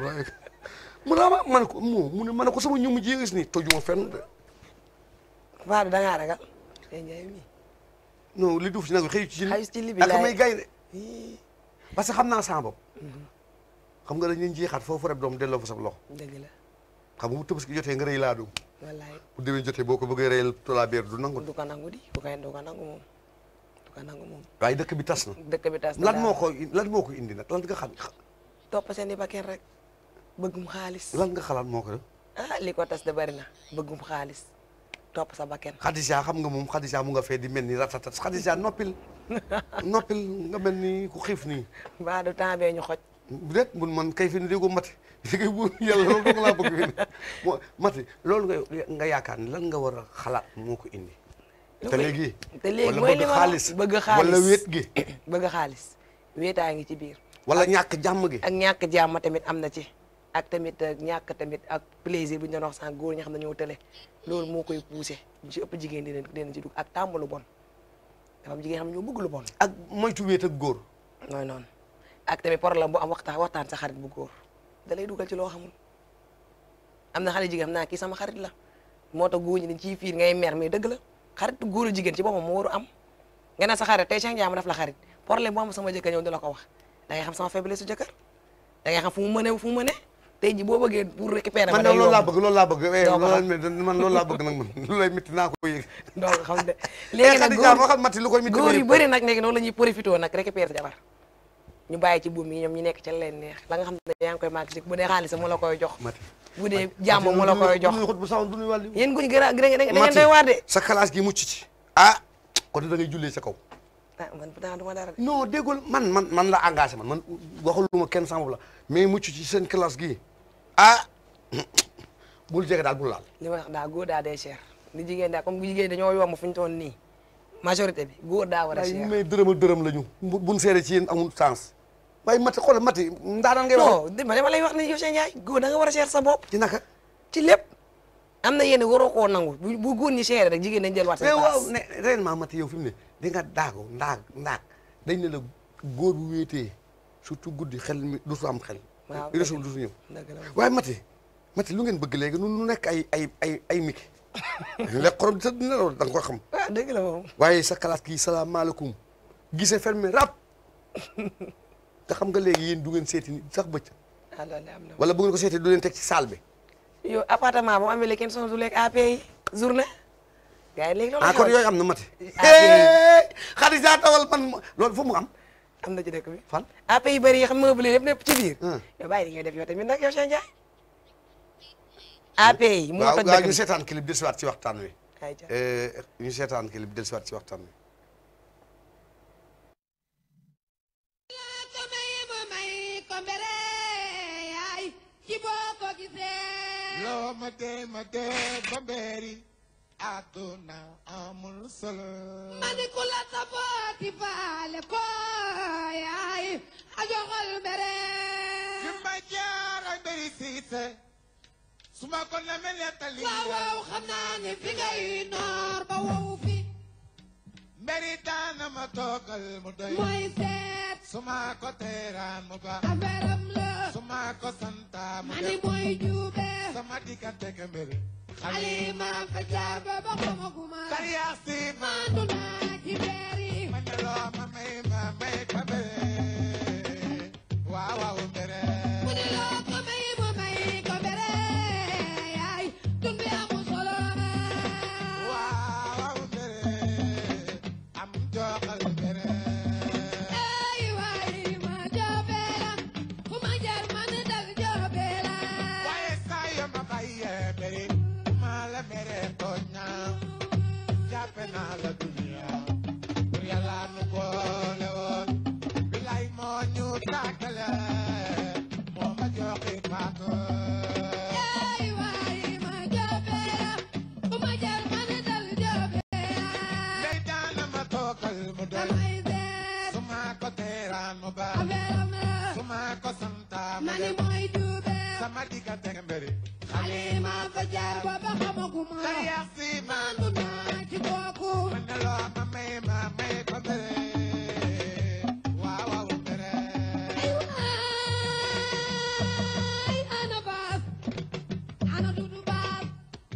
mu ne ma ma ne ko moo mu ne ma ne ko sama ñu mujj yi gis ni tojuma fenn de Fadou da ngaa ragal Cheikh Ndiaye mi non li duuf ci nag xëy ci xayu ci li bi ak laay may gay de parce que xam naa sama bopp xam nga dañ leen jeexaat foofu rek doom delloo fa sa loxo dëgg la xam nga bu tabaski jotee nga rëy laa doom wallaay bu déwén jotee boo ko bëggee rëyal tolaa beer du nangu du ko nangu di du ko du ko nangu moom du ko nangu moom waaye dëkk bi tas na dëkk bi tas na lan daal. moo ko lan moo ko indi nag lan nga xam topp seen i bakkan rek bëggum xaalis lan nga xalaat moo ko def ah li ko tas de bari na bëggum xaalis topp sa bakkan Khadija xam nga moom Khadija mu nga fee di mel ni ratatat Khadija noppil noppil nga mel ni ku xiif nii ba du temps bee ñu xoj déet mun man kay fi ne déggoo mati léegi bu yàlla loolu dong laa bëgg fi ne moo mati loolu nga nga yaakaar ne lan nga war a xalaat moo ko indi Lu te koy- léegi te léegi wala mooy bëgg li ma la xaalis bëgg xaalis wala wéet gi bëgg xaalis wéetaa ngi ci biir wala ñàkk jàmm gi ak ñàkk jàmm tamit am na ci ak tamit ak ñàkk tamit ak plaisir bu ñu doon wax sànq góor ñi xam ne ñoo tële loolu moo koy poussé ñu ci ëpp jigéen dinañ dinañ ci dugg ak tàmm lu bon dafa am jigéen xam ne ñoo bëgg lu bon ak moytu wéet ak góor nooy noonu ak tamit problème bu am waxtaan waxtaan sa xarit bu góor da lay dugal ci loo xamul am na xale jigéen xam naa kii sama xarit la moo tax góor ñi dañ ciy fiir ngay mer mais dëgg la xarit góor jigéen ci boppam moo waru am nga ne sa xarit tey Cheikh Ndiaye ma def la xarit problème bu am sama jëkkër ñëw di la ko wax da ngay xam sama faiblesse su jëkkër da ngay xam fu mu mëne fu mu mëne tey ji boo bëggee pour récupérer man ma de day loolu laa yomb bëgg loolu laa bëgg eh, Doo ko loolu xam. laa- man loolu laa bëgg nag man lu lay métti naa ko yëg donc xam de léegi léegi nag Khadija góor waxal mati lu koy métti góor ma yu yëg ko. bëri nag léegi noonu la ñuy profité nag récupérer sa jabar ñu bàyyi ci buum yi ñoom ñu nekk ci leen neex la nga xam ne yaa ngi koy màgg si bu dee xaalis mu la koy jox mati bu dee jàmm mu la koy jox du ñuy xut bu saw du ñuy wàllu yéen guñ gën a da ngeen Mati, doy waar de sa classe gi mucc ci ah kon da ngay jullee sa kaw ah man pourtant du ma dara de non déggul man man man la engagé man man waxaluma kenn sama bopp la mais mucc ci seen classe gi ah bul jege daal bul laal li ma wax daa góor daa day cher ni jigéen daa comme jigéen dañoo yomb fu ñu toon nii majorité bi góor daa war a waaye cher mais dërëm ak dërëm la ñu bu buñ seere ci yéen amul sens waaye mati xoolal mati ndaanaan ngay wax non dama dama lay wax ne yow Cheikh Ndiaye góor da nga war a cher sa bopp ci naka ci lépp am na yéen waroo koo nangu bu bu góor ñi cher rek jigéen dañ jël waat mais seen waaw place ne réellement mati yow fi mu ne di nga daago ndaag ndaag dañ ne la góor bu wéetee surtout guddi xel mi du su am xel Waaw, résul du su ñëw dëgg la waaye mati mati lu ngeen bëgg léegi nu nu nekk ay ay ay ay miki lekk xorom sa dina loolu da nga ko xam ah dëgg la moom waaye sa classe gi salaamaaleykum gisee fermé rap te xam nga léegi yéen du ngeen seeti nit sax bëcc ah loolu am na wala bu ngeen ko seeti du leen teg ci salle bi yow appartement bu amee léegi kenn sonn du lekk AP yi journée gars yi léegi loolu ah kon xew yooyu am na mati Ah, xarit saa tawal man loolu fu mu am am na ci dëkk bi fan AP yu bëri yi xam meuble yëpp nekk ci biir Hmm. yow bàyyi li ngay def yow tamit nag yow Cheikh Ndiaye AP yi moo waaw toj waaw dëkk ñu bi seetaan clip dellusiwaat ci waxtaan wi ayca Eh, ñu seetaan clip dellusiwaat ci waxtaan wi ko may ma may ko mbere yaay ci boo ko gisee loo ma dee ma dee ba mbeeri àdduna amul solo ma ni ku la sabooti faale ko yaay a joxol mbere fi ma jaar ay mberi siise su ma ko namee nettali waaw waaw xam naa ne fi ngay noor ba wow fi mberi daana ma toogal mu doy mooy seet su ma ko teeraan mu baax affaire am la su ma ko santaa mu ma ni def mooy juube sama diggante ak mberi xalima fa jaar ba ba xamaguma kariyaa si ma maandu naa ci beeri ma ne loo ma may ma may ko mbere waaw waaw mbere mu ne loo ko may mu may ko mbere yaay dund bi amul solo waaw mbere am joxal mbere ay waay ma joobeela fu ma jaar man dal joobeela waaye saa yoo ma bàyyee mbere maa la mere tooñ naa jàppe naa la dunya pour yàlla nu boole woon bilay moo ñu tàggale moo ma joxi paako ay waay ma joobeela fu ma jaar man dal joobeela ndey daana ma toogal mu doy damay seet su ma ko teeraan mu baax affaire am la su ma ko santaa mu ma ni def mooy juube sama diggante ak mbere xalima fa jaar ba ba xamaguma kariyaa si ma maandu naa ci kooku ma ne loo ma may ma may ko mbere waaw waaw mbere ay ana baas ana dudu baas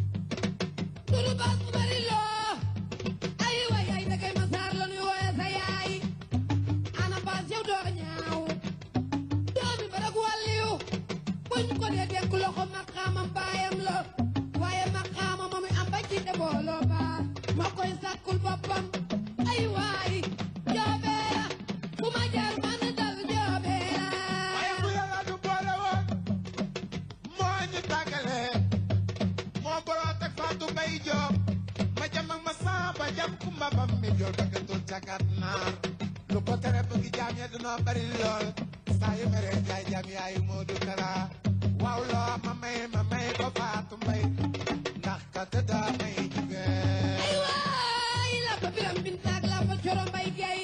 dudu baas bu bari loo ay way ay dagay ma saar la nuy wooye sa yaay ana baas yow doo ñaaw doomi barag wàlliyu buñ ko dee dénk loxo maqaamam baayam la waaye maqaama ma muy am ba ci de booloo baas ma koy sàkkul boppam ay waay joobeera fu ma jaar man dal joobeera waaye bu yàlla du boole woon moo ñu tàggale moo boroot ak Fatou Mbaye Diop ma jam ak ma samba jam kumba bam mi jool ba gëtul cakat naar lu ko tere bëgg jaam ya dunoo bari lool saa yu mere jaay jaam yaayu moo du kara waaw loo ma may ma may ko Fatou Mbaye ndax ka tëdda may jugee waay la fa biram bintaag la fa coro mbay gay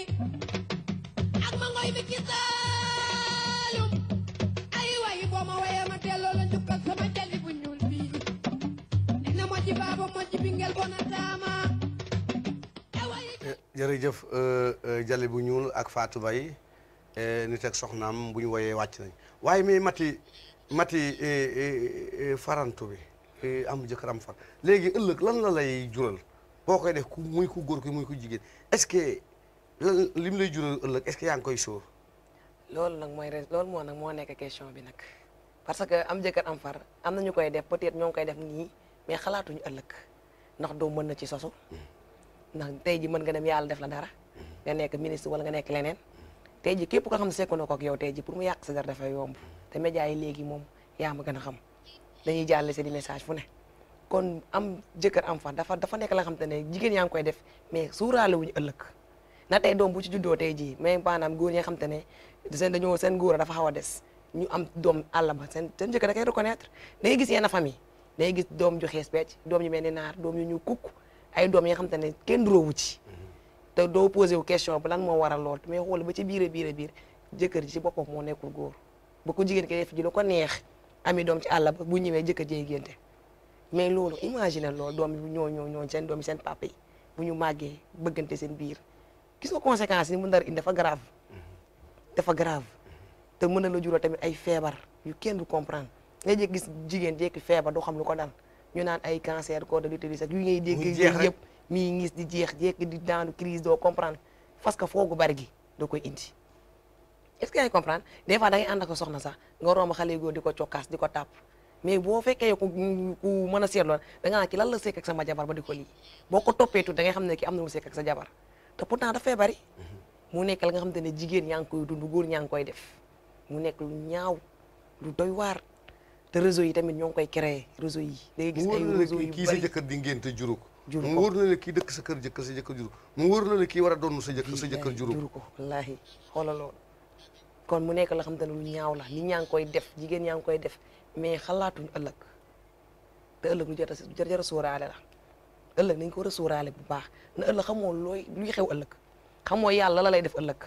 ak ma ngoy bi ci saalum ay waay boo ma wayee ma delloo la njukkal sama jalli bu ñuul bii dina mo ci baaba mo ci bingel bona taama ay waay jërëjëf euh, euh, Jali bu ñuul ak Fatou Baye euh, nit ak soxnaam bu ñu woyee wàcc nañ waaye mais mati mati eh, eh, eh, farantu bi eh, am jëkkër am far léegi ëllëg lan la lay jural boo koy def ku muy ku góor ki muy ku jigéen est-ce que lan li mu lay jural ëllëg est-ce que yaa ngi koy sóor loolu nag mooy res- loolu moo nag moo nekk question bi nag parce que am jëkkër am far am na ñu koy def peut-être ñoo ngi koy def nii mais xalaatuñu ëllëg ndax doom mën na ci sosu ndax tey ji mën nga dem yàlla def la dara nga nekk ministre wala nga nekk leneen tey ji képp ko xam ne sekku na ko ak yow tey ji pour mu yàq sa dara dafay yomb te médias yi léegi moom yaa ma gën a xam dañuy jàllale seen i message fu ne kon am jëkkër am far dafa dafa nekk la nga xam te ne jigéen yaa ngi koy def mais suuraale wuñu ëllëg na tey doom bu ci juddoo tey jii mais maanaam góor ñi nga xam te ne seen dañoo seen góor a dafa xaw a des ñu am doom àll ba seen seen jëkkër da koy reconnaître da ngay gis yenn famille da ngay gis doom ju xees pecc doom yu mel ni naar doom yu ñu kukk ay doom yi nga xam te ne kenn duróowu ci te doo posé wu question bi lan moo waral lool mais xool ba ci biir a biir a biir jëkkër ji ci boppam moo nekkul góor ba ko jigéen ki def ji lu ko neex ami doom ci àll ba bu ñëwee jëkkër jey génte mais loolu imagine loolu doom yi ñoo ñoo ñoo seen doom yi seen papa yi bu ñu màggee bëggante seen biir gis nga conséquences yi mu ndar indi dafa grave dafa grave te mën na la jural tamit ay feebar yu kenn du comprendre nga jékki gis jigéen jékki feebar doo xam lu ko dal ñu naan ay cancer col de l'utérus ak yu ngay dégg Muy jeex rek. yëpp mii ngis di jeex jékki di daanu crise doo comprendre parce que foogu bari gi doo koy indi est-ce que yaa ngi comprendre des fois da ngay ànd ak sa soxna sax nga romb xale yu góor di ko cokkaas di ko tàpp mais boo fekkee ku ku mën a seetloo da nga naan ki lan la sekk ak sama jabar ba di ko lii boo ko toppee tuuti da ngay xam ne ki am na mu sekk ak sa jabar te pourtant dafay bari mu nekk la nga xam te ne jigéen yaa ngi koy dund góor ñaa ngi koy def mu nekk lu ñaaw lu doy waar te réseau yi tamit ñoo ngi koy créer réseau yi da ngay gis mu ay wóor na la réseau kii yu kii sa bari jëkkër di ngénte juru ko Juru mu ko. wóor na la kii dëkk sa kër jëkkër sa jëkkër juru ko mu wóor na la kii war a doon sa jëkkër sa jëkkër juru ko juru ko wallaahi xoolal loolu kon mu nekk la xam te ne lu ñaaw la nit ñaa ngi koy def jigéen ñaa ngi koy def mais xalaatuñu ëllëg te ëllëg lu jar a jar jar a sóoraale la ëllëg nañ ko war a sóoraale bu baax na ëllëg xamoo looy luy xew ëllëg xamoo yàlla la lay def ëllëg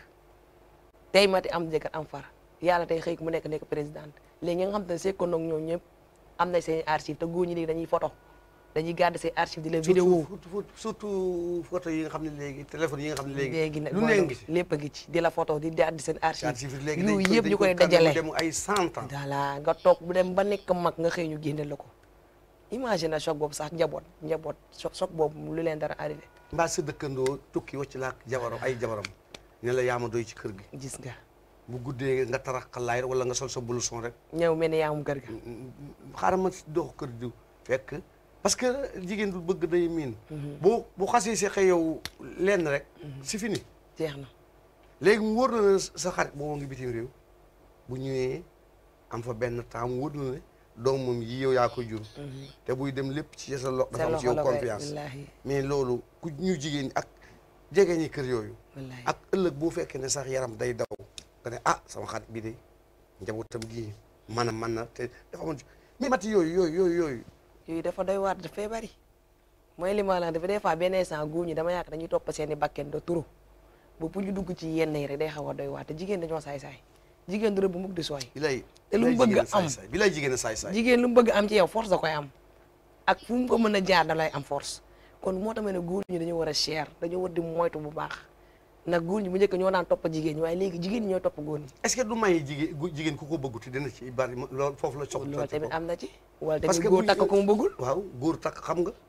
tey mati am jëkkër am far yàlla tey xëy mu nekk nekk présidente léegi ñi nga xam te ne sekkoon ak ñoom ñëpp am nañ seen archive te góor ñi léegi dañuy photo dañuy garder seen archive di la vidéo surtout surtout photo yi nga xam ne léegi téléphone yi nga xam ne léegi léegi nag lu ne ngi ci lépp a ngi ci di la photo di daal di seen archive archive yi léegi yooyu dañ yëpp ñu koy dañ dajale dem ay cent ans voilà nga toog bu dem ba nekk mag nga xëy ñu génne la ko imagine choc boobu sax njaboot njaboot choc choc boobu lu leen dara arrivé mbaa sa dëkkandoo tukki wacc la ak jabaram ay jabaram ne la yaama doy ci kër gi gis nga bu guddee nga tarax xalaay wala nga sol sa blouson rek ñëw mel ni yaa mu kër ga xaaral ma dox kër diw fekk parce que jigéen du bëgg day miin boo bu xasee si xëy yow lenn rek si fini jeex na léegi mu wóor na ne sa xarit boobu ngi bitim réew bu ñëwee am fa benn temps mu wóor na ne doom moom yi yow yaa ko jur te buy dem lépp ci sa lo dafa am ci yow la koy confiance wallaahi mais loolu ku ñu jigéen ñi ak jege ñi kër yooyu wallaahi ak ëllëg boo fekkee ne sax yaram day daw nga ne ah sama xarit bi de njabootam gii man a man na te dafa amoon mais mati yooyu yooyu yooyu yooyu yooyu dafa doy waar dafay bari mooy li ma la dafa des fois benn instant góor ñi dama yaakaar dañuy topp seen i bakken de turu ba pour ñu dugg ci yenn yi rek day xaw a doy waar te jigéen dañoo saay-saay jigéen du rëbb mukk di sooy bi lay te lu mu bëgg am bi lay jigéen a saay saay jigéen lu mu bëgg am ci yow force da koy am ak fu mu ko mën a jaar da lay am force kon moo tax ma ne góor ñi dañoo war a cher dañoo war di moytu bu baax nag góor ñi bu njëkk ñoo daan topp jigéen ñi waaye léegi jigéen ñi ñooy topp góor ñi est-ce que du may jigéen gu- jigéen ku ko bëggu te dina ci bari loolu foofu la soxla loolu tamit am na ci wala Parce tamit que góor bu- takk ko mu bëggul waaw góor takk xam nga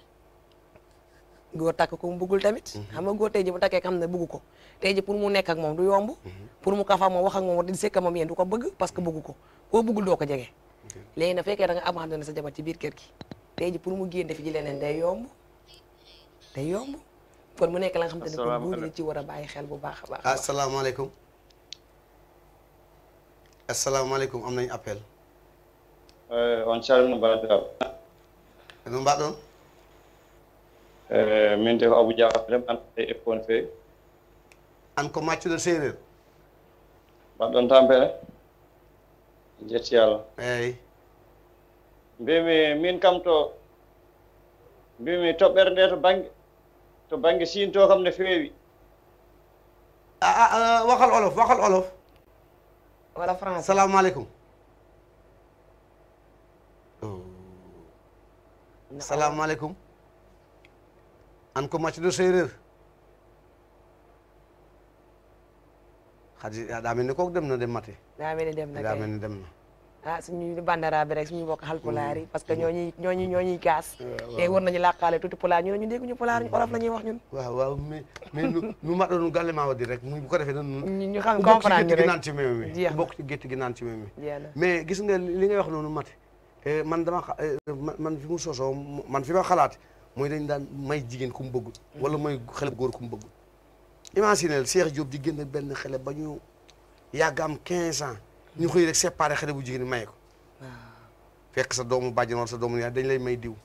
góor takk ko mu bëggul tamit xam nga góor tey ji bu takkee xam ne bëggu ko tey ji pour mu nekk ak moom du yomb pour mu kafa moom wax ak moom di sekk moom yéen du ko bëgg parce que bëggu ko koo bëggul doo ko jege léegi na fekkee da nga abandonné sa jabar ci biir kër gi tey ji pour mu génn fi ji leneen day yomb day yomb kon mu nekk la nga xam te ne pour góor ñi ci war a bàyyi xel bu baax a baax a baax. asalaamaaleykum asalaamaaleykum am nañu appel Eh, on calmina bandiraɓe no mbaɗon Eh, min de ko abou diafrem an e eppone feewi an ko maccuɗo séeréer mbaɗɗon tampere jetti allah eyyi mbimi min kam to mbimi toɓɓere nde to banggue to banggue sinto kam ne feewi ah ah ah, waxal olof waxal olof wala France salaamaaleykum salaamaaleykum an ko maccuɗo séeréer hadi aɗa mel ni kooku dem na dem mate daa mel ni dem na daa kay mel ni dem na ah suñu bandara bi rek suñu bokk xal pulaar yi parce que ñooñuy ñooñu ñooñuy gaas te war nañu làqaale tuuti pulaar ñu ne ñu dégguñu pulaar ñu olof la ñuy wax ñun waaw waaw mais mais nu nu mbaɗo nu galle ma waddi rek mu bu ko defee nan ñu ñu xam ku bokk ci comprendre ñu gétt gi rek naan ci meew mi jeex ku na. bokk ci gétt gi naan ci meew mi jeex na mais gis nga li ngay wax noonu mate eh, man dama xa- eh, man man fi mu sosoo mu- man fi ma xalaat mooy dañ daan may jigéen ku mu bëggul wala may xale bu góor ku mu bëggul imaginel Cheikh Diop di génn benn xale ba ñu yàgg am 15 ans ñu xëy rek séparé xale bu jigéen bi may ko fekk sa doomu bàjjen wala sa doomu yaay dañ lay may diw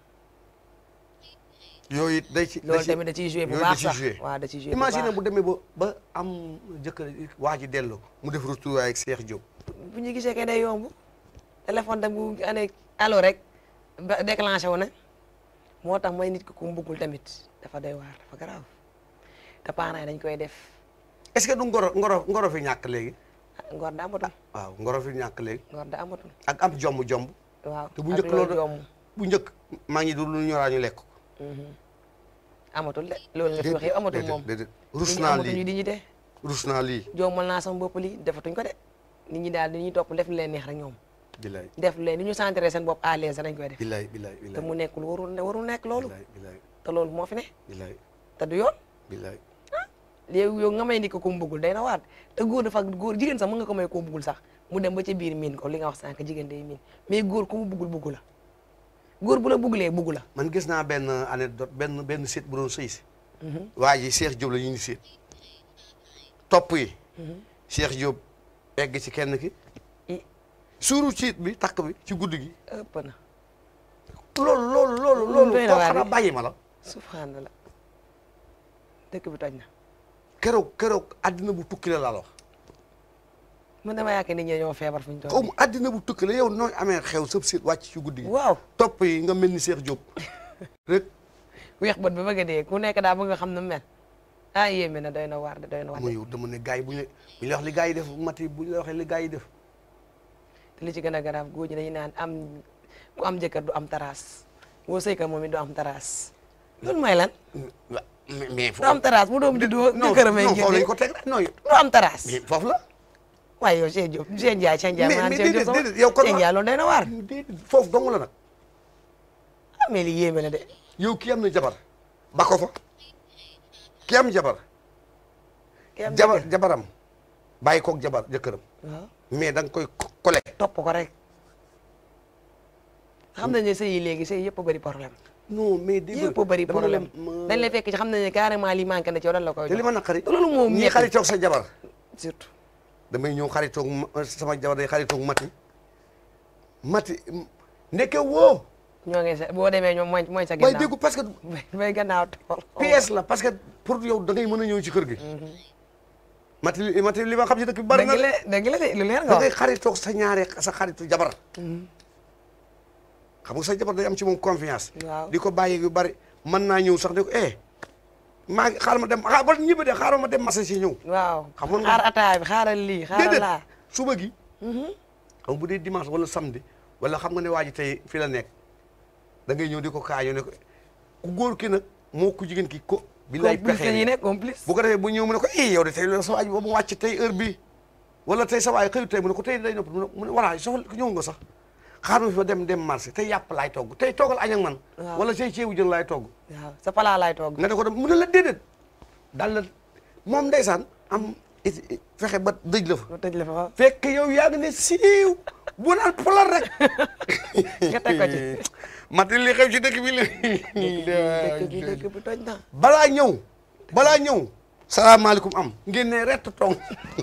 yooyu it day ci loolu tamit da ciy joué bu yooyu da baax ciy sax joué. waaw da ciy joué bu imagine baax bu demee ba ba am jëkkër waa ji delloo mu def retour ak Cheikh Diop bu ñu gisee kay day yomb téléphone tam bu ane allo rek ba déclenché wu na moo tax may nit ki ku mu bëggul tamit dafa doy waar dafa garaaw te parents yi dañ koy def est-ce que du ngoro ngoro ngoro fi ñàkk léegi ah, ngor da amatul waaw ngoro fi ñàkk léegi ngor da amatul ak am jomb jomb waaw te bu ak njëkk loolu yomb bu njëkk maa ngi dul lu ñoraa ñu lekk ko amatul de loolu nga fi wax yëpp amatul moom déedéet rus nit ñi naa amatuñu lii dignité rus naa lii joomal naa sama bopp lii defatuñ ko de nit ñi daal dañuy topp def lu leen neex rek ñoom bilaay def lu leen ni ñu sentir seen bopp à l'aise dañ koy def bilaay bilaay te bilaay mu nekk lu warul ne warul nekk loolu bilaay bilaay te loolu moo fi ne bilaay te du yoon bilaay léegi yow nga may ni ko ko mu bëggul day na waat te góor dafa góor jigéen sax mën nga ko may ko mu bëggul sax mu dem ba ca biir miin ko li nga wax sànq jigéen day miin mais góor ku mu buggul buggu la góor bu la buggulee buggu la man gis naa benn anecdote benn benn seet bu doon sëy si waa ji Cheikh Diop la ñu ni seet topp yi Cheikh Diop egg ci kenn ki i suuru ciit bi takk bi ci guddi gi ëpp na loolu loolu loolu loolu doy na koo waar xanaa de. bàyyi ma la subhanallah dëkk bi toj na keroog keroog addina bu tukki la laa la wax man dama yaakaar nit ñi ñoo feebar fu ñu toll xaw ma addina bu tukki la yow nooy amee xew sëb seet wàcc ci guddi gi waaw topp yi nga mel ni Cheikh Diop rek weex bët ba bëgg a dee ku nekk daa bëgg nga xam ne mel ah yéeme na doy na waar de doy na waar mu de yow dama ne gars yi bu ñu bu ñu la wax li gars yi def mati bu ñu la waxee li gars yi def te li ci gën a garaaw góor ñi dañuy naan am ku am jëkkër du am taraas boo sëyka moom it du am taraas loolu mooy lan wa mais mais du am taraas bu doom juddoo non jëkkëram ay non foofu génne lañ ko teg rek non yow du am taraas mais foofu la waaye yow Cheikh Diop Cheikh Ndiaye Cheikh Ndiaye Mais- maanaam mais Cheikh Diop déedéet, sama déedéet, yow kon Cheikh wa- Ndiaye loolu day na waar déedéet foofu dong la nag ah mais li yéeme na de yow kii am na jabar ba ko fa kii am jabar ki am jabar jëkkër. jabaram bàyyi koog jabar jëkkëram waaw mais da nga koy kole topp ko rek xam nañ ne sëy yi léegi sëy yëpp a bëri problème non mais dégg yëpp a bëri dama ne la problème ma- dañ lay fekk ci xam nañ ne carrément lii manqué na ci yow dan la koy te li jox ma naqari loolu moom ñii ñetti. xaritoog sa jabar surtout damay ñëw xaritoog ma- sama jabar day xaritoog mati mati ndeke woo ñoo ngi sa boo demee ñoom mooy mooy sa bay ginnaaw déggu parce que bay gannaaw tool PS la parce que pour yow da ngay mën a ñëw ci kër gi mati li mati li ma xam ci dëkk bi bari na dëgg la dëgg la de lu leer nga da ngay wax xaritoog sa ñaare sa xaritu jabar xam nga sa jabar day am ci moom confiance Waaw. di ko bàyyi yu bari mën naa ñëw sax ne ko eh maa ngi xaaral ma dem xaar ba ñibbi de xaaral ma dem masa si ñëw waaw xamoon nga- xaar ataay bi xaaral lii xaaral laa suba gi xam nga bu dee dimanche wala samedi wala xam nga ne waa ji tey fi la nekk da ngay ñëw di ko kaañoo ne ko ku góor ki nag moo ku jigéen ki ko bi lay complice la ñuy pexe nekk complice bu ko defee bu ñëw mu ne ko eh yow de tey la sa waay ba mu wàcc tey heure bii wala tey sa waay xëyut tey mu ne ko tey day nopp mu ne mu ne voilà soxla ñëw nga sax xaar ma fi ba dem dem marché tey yàpp laay togg tey toggal añ ak man Waaw. wala tey ceebu jën laay togg waaw sa palaa laay toog nga ne ko dem mu ne la déedéet daal la moom ndeysaan am it- it- fexe ba dëj la fa lu tëj la fa waaw fekk yow yaa ngi ne siiw bu naan polar rek nga teg ko ci mati li xew ci dëkk bi la dëkk bi dëkk bi toj na balaa ñëw balaa ñëw salaamaaleykum am ngeen ne rett tong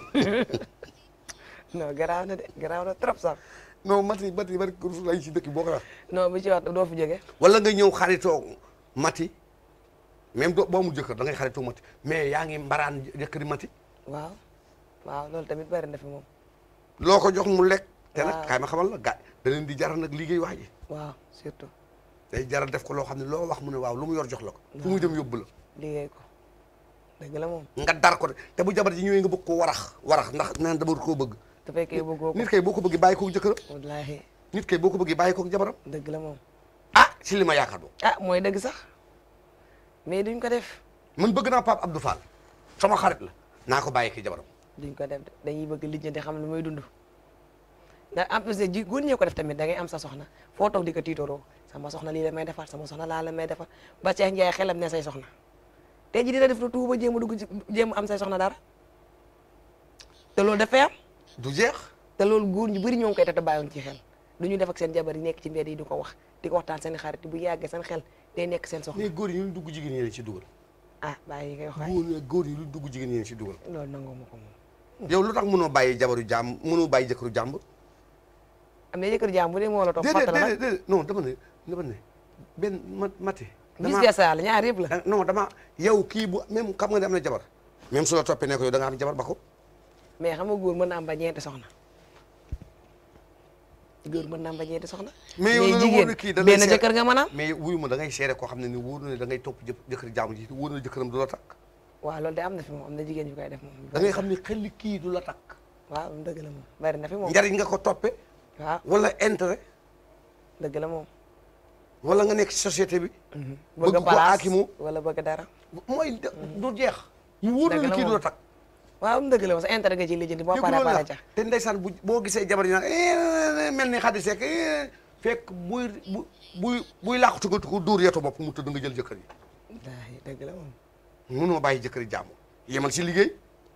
non garaaw na de garaaw na trop sax non mati mati bari ko lay ci dëkk bi boo ko wax non bu ci wax doo fi jóge wala nga ñëw xaritoo mati même doo boo mu jëkkër da ngay xaritoo mati mais yaa ngi mbaraan jëkkëri mati waaw waaw loolu tamit bari na fi moom loo ko jox mu lekk te nag Waaw. kaay ma xamal la gaa da leen di jaral nag liggéey wax ji waaw surtout day jaral def ko loo xam ne loo wax mu ne waaw lu mu yor jox la ko fu muy dem yóbbu la liggéey ko dëgg la moom nga dar ko de te bu jabar ji ñëwee nga bëgg ko warax warax ndax naan dama koo bëgg te fekkee bëggoo ko nit kay boo ko bëggee bàyyi koog jëkkëram wallaahi nit kay boo ko bëggee bàyyi koog jabaram dëgg la moom ah si li ma yaakaar do ah mooy dëgg sax mais duñ ko def man bëgg naa Pape Abdou Fall sama xarit la naa ko bàyyi ki jabaram duñ ko def de dañuy bëgg lijjanti xam lu muy dund ndax en plus de ji góor ñee ko def tamit da ngay am sa soxna foo toog di ko tiitoroo sama soxna lii la may defar sama soxna laa la may defar ba Cheikh Ndiaye xelam ne say soxna tey ji dina def lu tuuba jéem a dugg ci jéem a am say soxna dara te loolu dafay am du jeex te loolu góor ñu bëri ñoo ngi koy def te bàyyoon ci xel du ñu def ak seen jabar yi nekk ci mbedd yi di ko wax di ko waxtaan seen xarit bu yàggee seen xel day nekk seen soxna mais góor yi ñu dugg jigéen ñi leen ci dugal ah bàyyi yi ngay wax waay góor yi góor yi lu dugg jigéen ñi leen ci dugal loolu nangoo ma ko moom yow lu tax mënoo bàyyi jabaru jàmm mënoo bàyyi jëkkëru jàmbur am na jëkkër jaam bu dee moo la topp déedéet fàttala déedéet nag déedéet non dama ne dama ne benn ma mati gis nga saal ñaar yëpp la da- non dama yow kii bu même xam nga ne am na jabar même su la toppee ne ko yow da nga am jabar ba ko mais xam nga góor mën na am ba ñeenti soxna góor mën na am ba ñeenti soxna mais yow la la wóor ne kii da lay benn seet- jëkkër nga mën a am mais wuyu ma da ngay seere koo xam ne ni wóor na ne da ngay topp jë jëkkër jàmm ji wóor na jëkkëram du la takk waaw loolu de am na fi moom am na jigéen ñu koy def moom da ngay xam ne xel kii du la takk waaw dëgg la moom bari na fi moom njariñ nga ko toppe waaw wala intérêt dëgg la moom wala nga nekk ci société bi bëgg ko place aakimu wala bëgg dara mooy de- du jeex mu wóor na Dëgg ne la kii du moom. la takk waaw am dëgg la moom sa intérêt nga ciy lijjanti boo dégg paree loolu pare la ca te ndeysaan bu boo gisee jabar yi nag eh, mel ni xaddi seek eh, fekk buy bu buy buy làqatu nga ko dóor yeto bopp mu tëdd nga jël jëkkër yi wallaahi dëgg la moom mënoo bàyyi jëkkër yi jàmm yemal si liggéey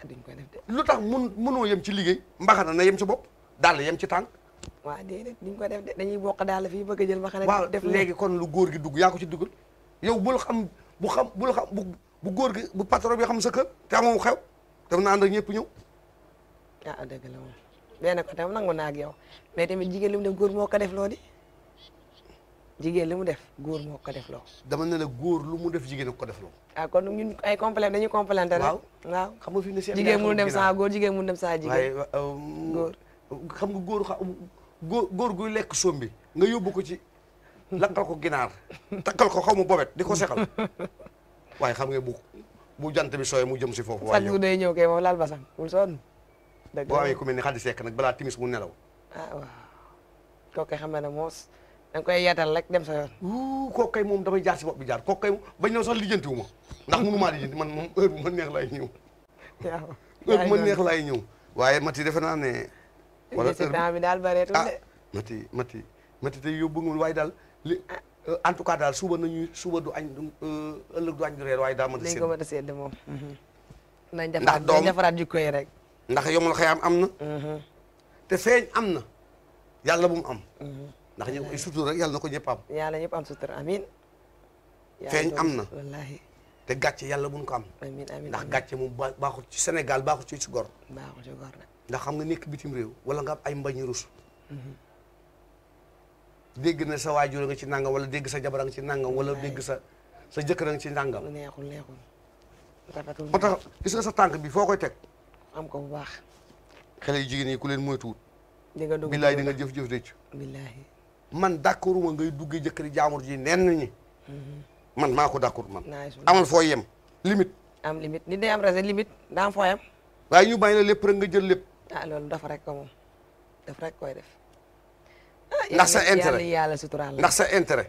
duñ ko def de lu tax mun mënoo yem ci liggéey mbaxana na yem ci bopp daal yem ci tànk waa déedéet duñ ko def de dañuy bokk daal fii bëgg a jël ma xanaa waaw def léegi kon lu góor gi dugg yaa ko ci duggal yow bul xam bu xam bul xam bu bu góor gi bu patron bi xam sa kër te amoo xew daf na ànd ak ñëpp ñëw ah dëgg la moom benn côté moom nangu naa ak yow mais tamit jigéen li mu def góor moo ko def loo di jigéen li mu def góor moo ko def loo dama ne la góor lu mu def jigéen a ko def loo ah kon ñun ay complément dañuy complémenté rek Waaw. waaw xam nga fi ne seen jigéen mënu dem saa góor jigéen mënu dem saa waaye jigéen góor xam nga góor xa góor góor guy lekk sombi nga yóbbu ko ci lakkal ko ginaar takkal ko xaw ma bobet di ko sexal waaye xam nga bu bu jant bi sooyee mu jëm si foofu waaye faj bu yow day ñëw kay moom laal basang bul sonn dëgg boo la amee ku mel ni xaddi sekk nag balaa timis mu nelaw ah waaw kooku kay xam na ne moos da nga koy yeetal rek dem sa yoon wuu kooku kay moom damay jaar si bopp bi jaar kooku kay bañ ñëw sax lijjanti wu ma ndax mënu maa lijjanti man moom heure bu ma neex laay ñëw waaw heure bu ma neex laay ñëw waaye mati defe naa ne wala si heure bi- temps bi daal bareetul ah de mati mati mati tey yóbbu nga waaye daal li en tout cas daal suba nañu suba du añ du ëllëg du añ du reer waaye daa mën a dañ sédd ko mën a sedd moom nañ Ndax defaraat doom- nañ defaraat jikko yi rek ndax yomul xëyaam am na te feeñ am na yàlla bu mu am ndax ñu ay sutur rek yàlla na ko ñëpp am yàlla ñëpp am sutura amin Yàlla Feeñ doon- am na. wallahi te gàcce yàlla bu mu ko am amin amin ndax amin. gàcce moom ba baaxul ci Sénégal baaxul ci ci gor baaxul ci góor nag ndax xam nga nekk bitim réew wala nga am ay mbañu rus dégg na sa waajur nga ci nangam wala dégg sa jabar nga ci nangam wala dégg sa sa jëkkër nga ci nangam lu neexul neexul rafetul moo tax gis nga sa tànk bi foo koy teg am ko bu baax xale yu jigéen yi ku leen moytuwut di nga dugg billaay di nga jëf-jëf réccu billahi man d'accorduma ngay duggee jëkkëri jaamur ji nenn ñi man maa ko d'accord man naay su amal foo yem limite am limite nit day am rese limite daa am fooyam waaye ñu bàyyi la lépp rek nga jël lépp ah loolu dafa rek ko moom daf rek koy def ah Ndax sa yàlla- intérêt. yàlla yàlla suturaal la ndax sa intérêt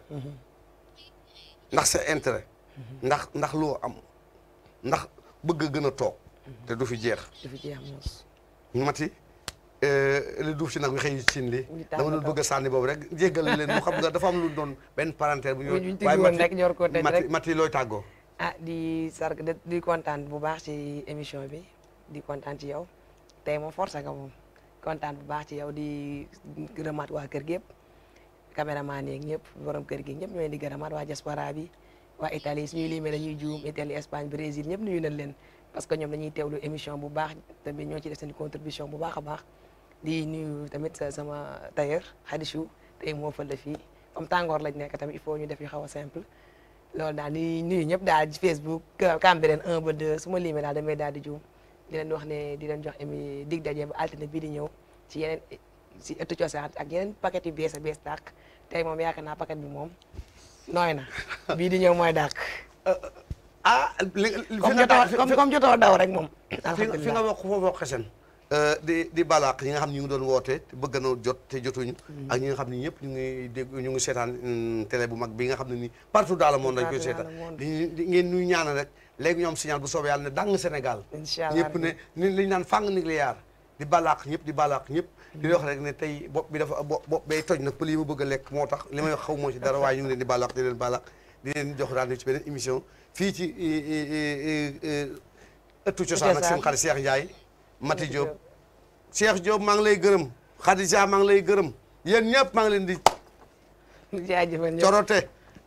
ndax sa intérêt ndax ndax loo am ndax bëgg a gën a toog te du fi jeex du fi jeex moos mati li duuf ci nag wi xëy ci li Ñu dama doon tàggatoo. bëgg a sànni boobu rek jéggal leen mu xam nga dafa am lu doon benn parenthèse bu ñu Bu ñu tijji woon rek ñor koo tëj mati rek. mati looy tàggoo ah di sarg di- di kontaan bu baax ci émission bi di kontaan ci yow tey moom force nga moom kontaan bu baax ci yow di gërëmaat waa kër gi yëpp caméraman yeeg ñëpp borom kër gi ñëpp ñooy di gërëmaat waa diaspora bi waa Italie suñuy limee dañuy juum Italie Espagne Brésil ñëpp nuyu nañ leen parce que ñoom dañuy teewlu émission bu baax tamit ñoo ci def seen contribution bu baax a baax di nuyu tamit sa- sama tailleur Khadichou tey moo fël la fii comme tàngoor lañ nekk tamit il faut ñu def yu xaw a simple loolu daal di nuyu ñëpp daal ci Facebook Cambérène 1 ba 2 su ma limee daal damay daal di juum di leen wax ne di leen jox émi dig daje ba altine bii di ñëw ci yeneen si ëttu cosaan ak yeneen paquet yu bees a bees dàq tey moom yaakaar naa paquet bi moom nooy na bii di ñëw mooy dàq ah li li- fi comme nga jotoo fi- comme fi- comme jotoo daw rek moom fi nga fi nga alhamdulilah wax foofu wax xesen di di balaax ñi nga xam ne ñu ngi doon woote te bëgg na jot te jotuñu ak ñi nga xam ne ñëpp ñu ngi dégg ñu ngi seetaan mm, télé bu mag bi nga xam ne nii partout dans le monde dañ koy Partout dans seetaan le monde. di di ngeen ñuy ñaanal rek léegi ñoom signal bu soobee yàlla ne dang Sénégal Incha allah ñëpp ne ni li ñu naan fàng nucléaire di balaax ñëpp di balaax ñëpp di wax rek ne tey bopp bi dafa bopp bopp bay toj nag pël yi ma bëgg a lekk moo tax li may wax xaw moo ci dara waaye ñu ngi leen di balaax di leen balaax di leen jox rendez-vous ci beneen émission fii ci i- i- i- i- ëttu cosaan ak seen xarit Cheikh Ndiaye Mati Diop Cheikh Diop maa ngi lay gërëm Khadija maa ngi lay gërëm yéen ñëpp maa ngi leen di jaajëfal ñëpp corote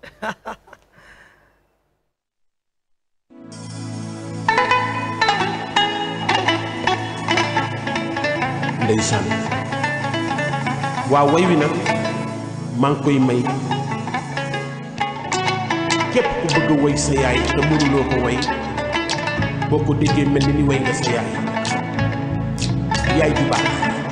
ndeysaan waaw way wi nag maa ngi koy may képp ku bëgg a way sa yaay te mënuloo ko way boo ko déggee mel ni ni way nga sa yaay yaay bu baax